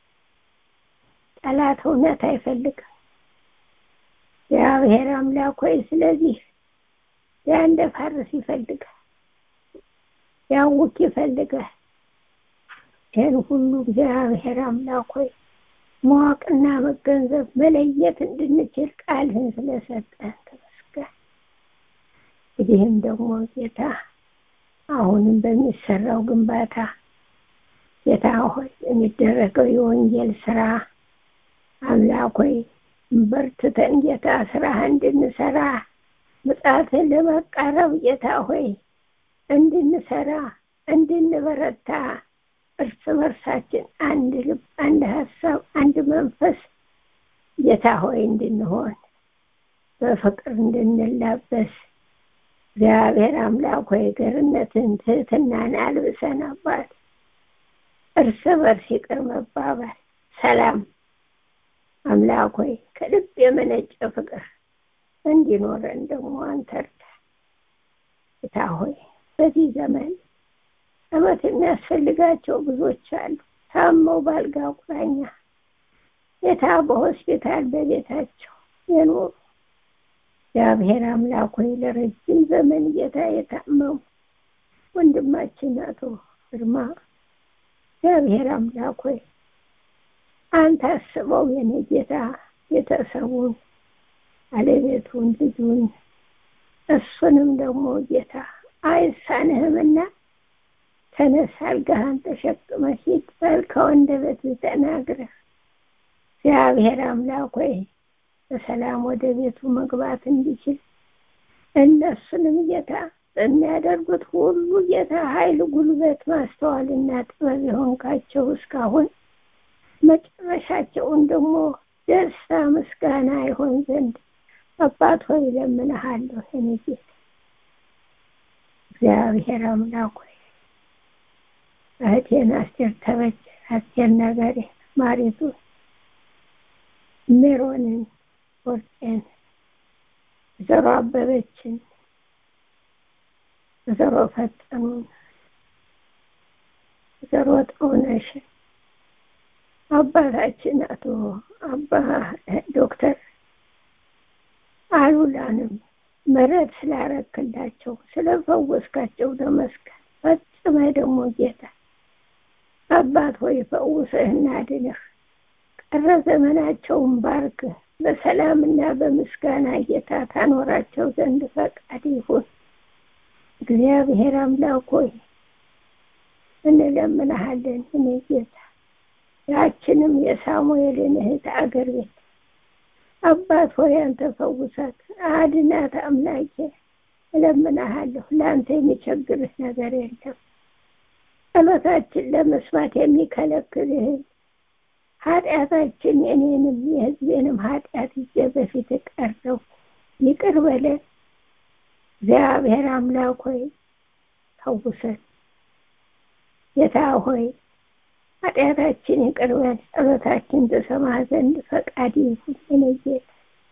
Speaker 5: ጠላት እውነት አይፈልግም። እግዚአብሔር አምላክ ሆይ ስለዚህ ያንደ ፋርስ ይፈልጋል፣ ያውክ ይፈልጋል። ይህን ሁሉ እግዚአብሔር አምላክ ሆይ ማወቅና መገንዘብ መለየት እንድንችል ቃልህን ስለሰጠን ተመስገን። እንግዲህም ደግሞ ጌታ አሁንም በሚሰራው ግንባታ ጌታ ሆይ የሚደረገው የወንጌል ስራ አምላክ ሆይ በርትተን ጌታ ስራህ እንድንሰራ ምጽአትን ለመቃረብ ጌታ ሆይ እንድንሰራ እንድንበረታ እርስ በርሳችን አንድ ልብ፣ አንድ ሀሳብ፣ አንድ መንፈስ ጌታ ጌታ ሆይ እንድንሆን በፍቅር እንድንላበስ እግዚአብሔር አምላክ ሆይ ገርነትን ትህትናን አልብሰን አባት እርስ በርስ ይቅር መባባል ሰላም አምላክ ሆይ ከልብ የመነጨ ፍቅር እንዲኖረን ደግሞ አንተ እርዳን። ጌታ ሆይ በዚህ ዘመን ጸሎት የሚያስፈልጋቸው ብዙዎች አሉ። ታመው ባልጋ ቁራኛ ጌታ በሆስፒታል በቤታቸው የኖሩ እግዚአብሔር አምላክ ሆይ ለረጅም ዘመን ጌታ የታመሙ ወንድማችን አቶ ግርማ እግዚአብሔር አምላክ ሆይ አንተ አስበው የኔ ጌታ ቤተሰቡን፣ ባለቤቱን፣ ልጁን እሱንም ደግሞ ጌታ አይሳንህምና ተነስ አልጋህን ተሸክመ ሂድ ባልከው አንደበትህ ተናግረህ እግዚአብሔር አምላክ ሆይ በሰላም ወደ ቤቱ መግባት እንዲችል እነሱንም ጌታ በሚያደርጉት ሁሉ ጌታ ኃይል፣ ጉልበት፣ ማስተዋልና ጥበብ የሆንካቸው እስካሁን መጨረሻቸውን ደግሞ ደስታ፣ ምስጋና ይሆን ዘንድ አባት ሆይ እለምንሃለሁ። የኔ ጌታ እግዚአብሔር አምላክ ሆይ እህቴን አስቴር ተበጀ፣ አስቴር ነገሬ፣ ማሪቱ ሜሮንን፣ ወርቄን፣ ወይዘሮ አበበችን፣ ወይዘሮ ፈጠኑን፣ ወይዘሮ ጥሩነሽን አባታችን አቶ አባ ዶክተር አሉላንም ምሕረት ስላረክላቸው ስለፈወስካቸው ተመስገን። ፈጽመ ደግሞ ጌታ አባት ሆይ ፈውሰህና አድነህ ቀረ ዘመናቸውን ባርክህ በሰላምና በምስጋና ጌታ ታኖራቸው ዘንድ ፈቃድ ይሁን። እግዚአብሔር አምላክ ሆይ እንለምንሃለን። እኔ ጌታ ያችንም የሳሙኤልን እህት አገር ቤት አባት ሆይ አንተ ፈውሳት፣ አድናት። አምላኬ እለምንሃለሁ። ለአንተ የሚቸግርህ ነገር የለም። ጸሎታችን ለመስማት የሚከለክልህን ኃጢአታችን የኔንም የሕዝቤንም ኃጢአት ይዤ በፊት ቀረው ይቅር በለን። እግዚአብሔር አምላክ ሆይ ፈውሰን። ጌታ ሆይ ኃጢአታችን ይቅር በል፣ ጸሎታችን ተሰማ ዘንድ ፈቃድ ይሁን። የኔ ጌታ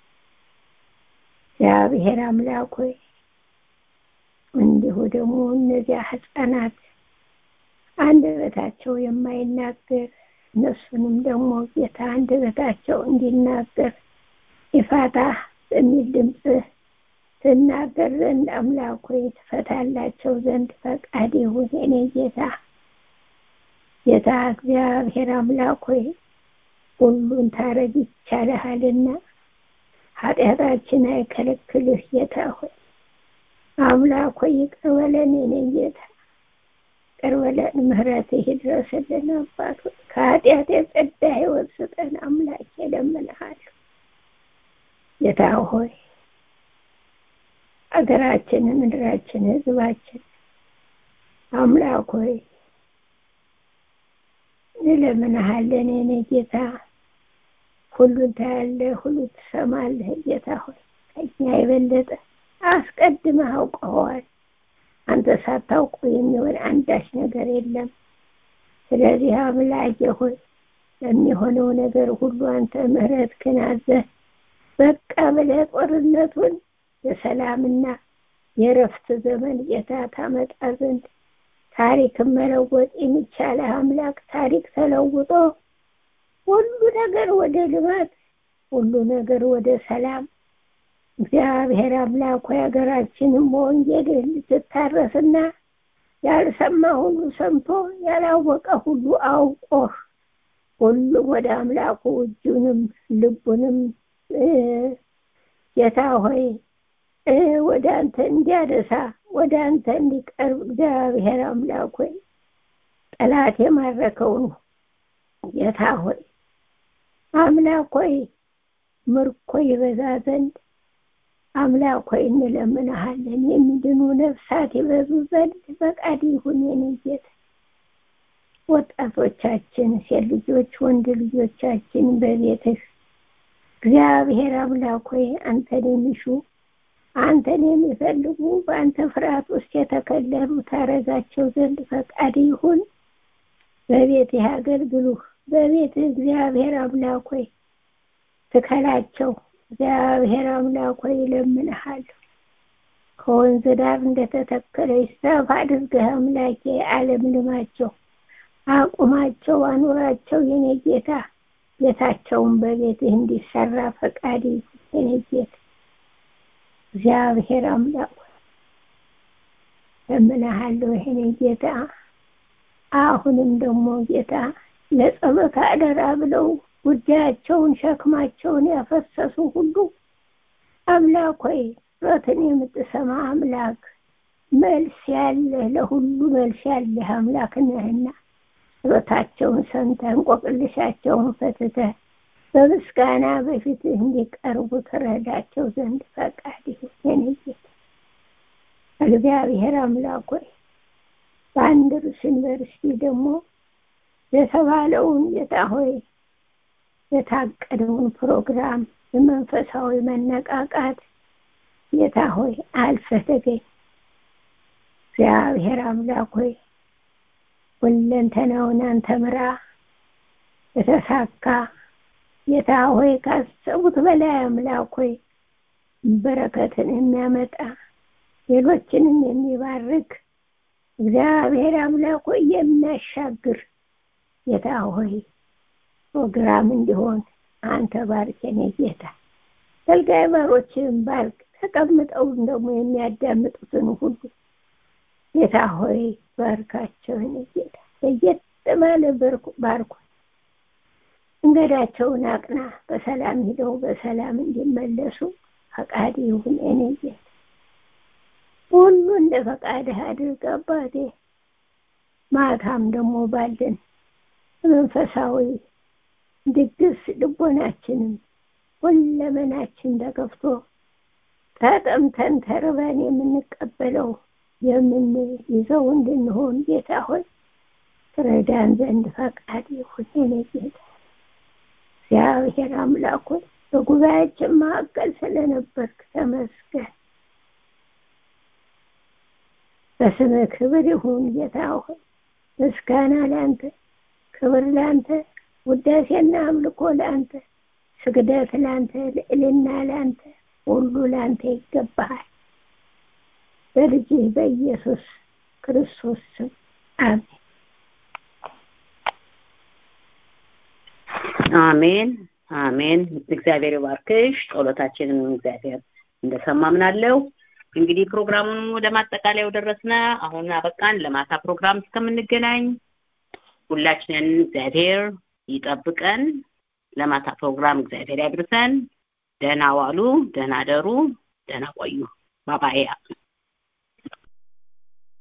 Speaker 5: እግዚአብሔር አምላክ ሆይ እንዲሁ ደግሞ እነዚያ ሕፃናት አንደበታቸው የማይናገር እነሱንም ደግሞ ጌታ አንደበታቸው እንዲናገር ይፋታ በሚል ድምፅ ትናገር ዘንድ አምላክ ሆይ ትፈታላቸው ዘንድ ፈቃድ ይሁን። የኔ ጌታ ጌታ እግዚአብሔር አምላክ ሆይ ሁሉን ታረግ ይቻልሃልና ኃጢአታችን አይከለክልህ። ጌታ ሆይ አምላክ ሆይ ይቅር በለን የኔ ጌታ ይቅር በለን፣ ምሕረትህ ይድረስልን። አባት ሆይ ከኃጢአት የጸዳ ሕይወት ስጠን። አምላክ እለምንሃለሁ ጌታ ሆይ አገራችንን፣ ምድራችን፣ ሕዝባችን አምላክ ሆይ እንለምንሃለን የኔ ጌታ ሁሉን ታያለህ፣ ሁሉ ትሰማለህ። ጌታ ሆይ ከኛ የበለጠ አስቀድመህ አውቀኸዋል። አንተ ሳታውቁ የሚሆን አንዳች ነገር የለም። ስለዚህ አምላኬ ሆይ ለሚሆነው ነገር ሁሉ አንተ ምሕረትህን አዘህ በቃ ብለህ ጦርነቱን የሰላምና የእረፍት ዘመን ጌታ ታመጣ ዘንድ ታሪክን መለወጥ የሚቻለ አምላክ ታሪክ ተለውጦ ሁሉ ነገር ወደ ልማት፣ ሁሉ ነገር ወደ ሰላም እግዚአብሔር አምላክ ሆይ ሀገራችንን በወንጌል ልትታረስና ያልሰማ ሁሉ ሰምቶ ያላወቀ ሁሉ አውቆ ሁሉም ወደ አምላኩ እጁንም ልቡንም ጌታ ሆይ ወደ አንተ እንዲያደሳ ወደ አንተ እንዲቀርብ እግዚአብሔር አምላክ ሆይ ጠላት የማረከውን ጌታ ሆይ አምላክ ሆይ ምርኮ ይበዛ ዘንድ አምላክ ሆይ እንለምንሃለን። የሚድኑ ነፍሳት ይበዙ ዘንድ ፈቃድ ይሁን የኔ ጌታ። ወጣቶቻችን፣ ሴት ልጆች፣ ወንድ ልጆቻችን በቤትህ እግዚአብሔር አምላክ ሆይ አንተን የሚሹ አንተን የሚፈልጉ በአንተ ፍርሃት ውስጥ የተከለሉ ታረጋቸው ዘንድ ፈቃድ ይሁን። በቤትህ ያገልግሉህ። በቤትህ እግዚአብሔር አምላክ ሆይ ትከላቸው። እግዚአብሔር አምላክ ሆይ እለምንሃለሁ። ከወንዝ ዳር እንደተተከለች ዛፍ አድርገህ አምላኬ አለምልማቸው፣ አቁማቸው፣ አኑራቸው። የኔ ጌታ ቤታቸውን በቤትህ እንዲሰራ ፈቃድ ይሁን የኔ ጌታ እግዚአብሔር አምላክ እለምንሃለሁ የኔ ጌታ አሁንም ደግሞ ጌታ ለጸሎት አደራ ብለው ጉዳያቸውን ሸክማቸውን ያፈሰሱ ሁሉ አምላክ ሆይ ጸሎትን የምትሰማ አምላክ መልስ ያለህ ለሁሉ መልስ ያለህ አምላክ ነህና ጸሎታቸውን ሰምተህ እንቆቅልሻቸውን ፈትተህ በምስጋና በፊትህ እንዲቀርቡ ትረዳቸው ዘንድ ፈቃድ ይሁን የኔ ጌታ እግዚአብሔር አምላክ ሆይ በአንድሩስ ዩኒቨርሲቲ ደግሞ የተባለውን ጌታ ሆይ የታቀደውን ፕሮግራም የመንፈሳዊ መነቃቃት ጌታ ሆይ አልፈህ ተገኝ። እግዚአብሔር አምላክ ሆይ ሁለንተናውን አንተ ምራ። የተሳካ ጌታ ሆይ ካሰቡት በላይ አምላክ ሆይ በረከትን የሚያመጣ ሌሎችንም የሚባርክ እግዚአብሔር አምላክ ሆይ የሚያሻግር ጌታ ሆይ ፕሮግራም እንዲሆን አንተ ባርክ የኔ ጌታ። አገልጋይ ባሮችህን ባርክ። ተቀምጠውን ደግሞ የሚያዳምጡትን ሁሉ ጌታ ሆይ ባርካቸው የኔ ጌታ። ለየት ባለ ባርኩ። መንገዳቸውን አቅና። በሰላም ሂደው በሰላም እንዲመለሱ ፈቃድ ይሁን የኔ ጌታ። ሁሉ እንደ ፈቃድህ አድርግ አባቴ። ማታም ደግሞ ባለን መንፈሳዊ ድግስ ልቦናችንም ሁለመናችን ተከፍቶ ተጠምተን ተርበን የምንቀበለው የምንይዘው እንድንሆን ጌታ ሆይ ትረዳን ዘንድ ፈቃድ ይሁን የኔ ጌታ። እግዚአብሔር አምላክ ሆይ በጉባኤያችን መካከል ስለነበርክ ተመስገን። በስምህ ክብር ይሁን ጌታ ሆይ ምስጋና ለአንተ፣ ክብር ለአንተ፣ ውዳሴና አምልኮ ለአንተ፣ ስግደት ለአንተ፣ ልዕልና ለአንተ፣ ሁሉ ለአንተ ይገባሃል። በልጅህ በኢየሱስ ክርስቶስ ስም አሜን።
Speaker 1: አሜን አሜን። እግዚአብሔር ይባርክሽ። ጸሎታችንን እግዚአብሔር እንደሰማ ምናለው። እንግዲህ ፕሮግራሙን ወደ ማጠቃለያው ደረስነ። አሁን አበቃን። ለማታ ፕሮግራም እስከምንገናኝ ሁላችንን እግዚአብሔር ይጠብቀን። ለማታ ፕሮግራም እግዚአብሔር ያድርሰን። ደህና ዋሉ፣ ደህና ደሩ፣ ደህና ቆዩ። ባባያ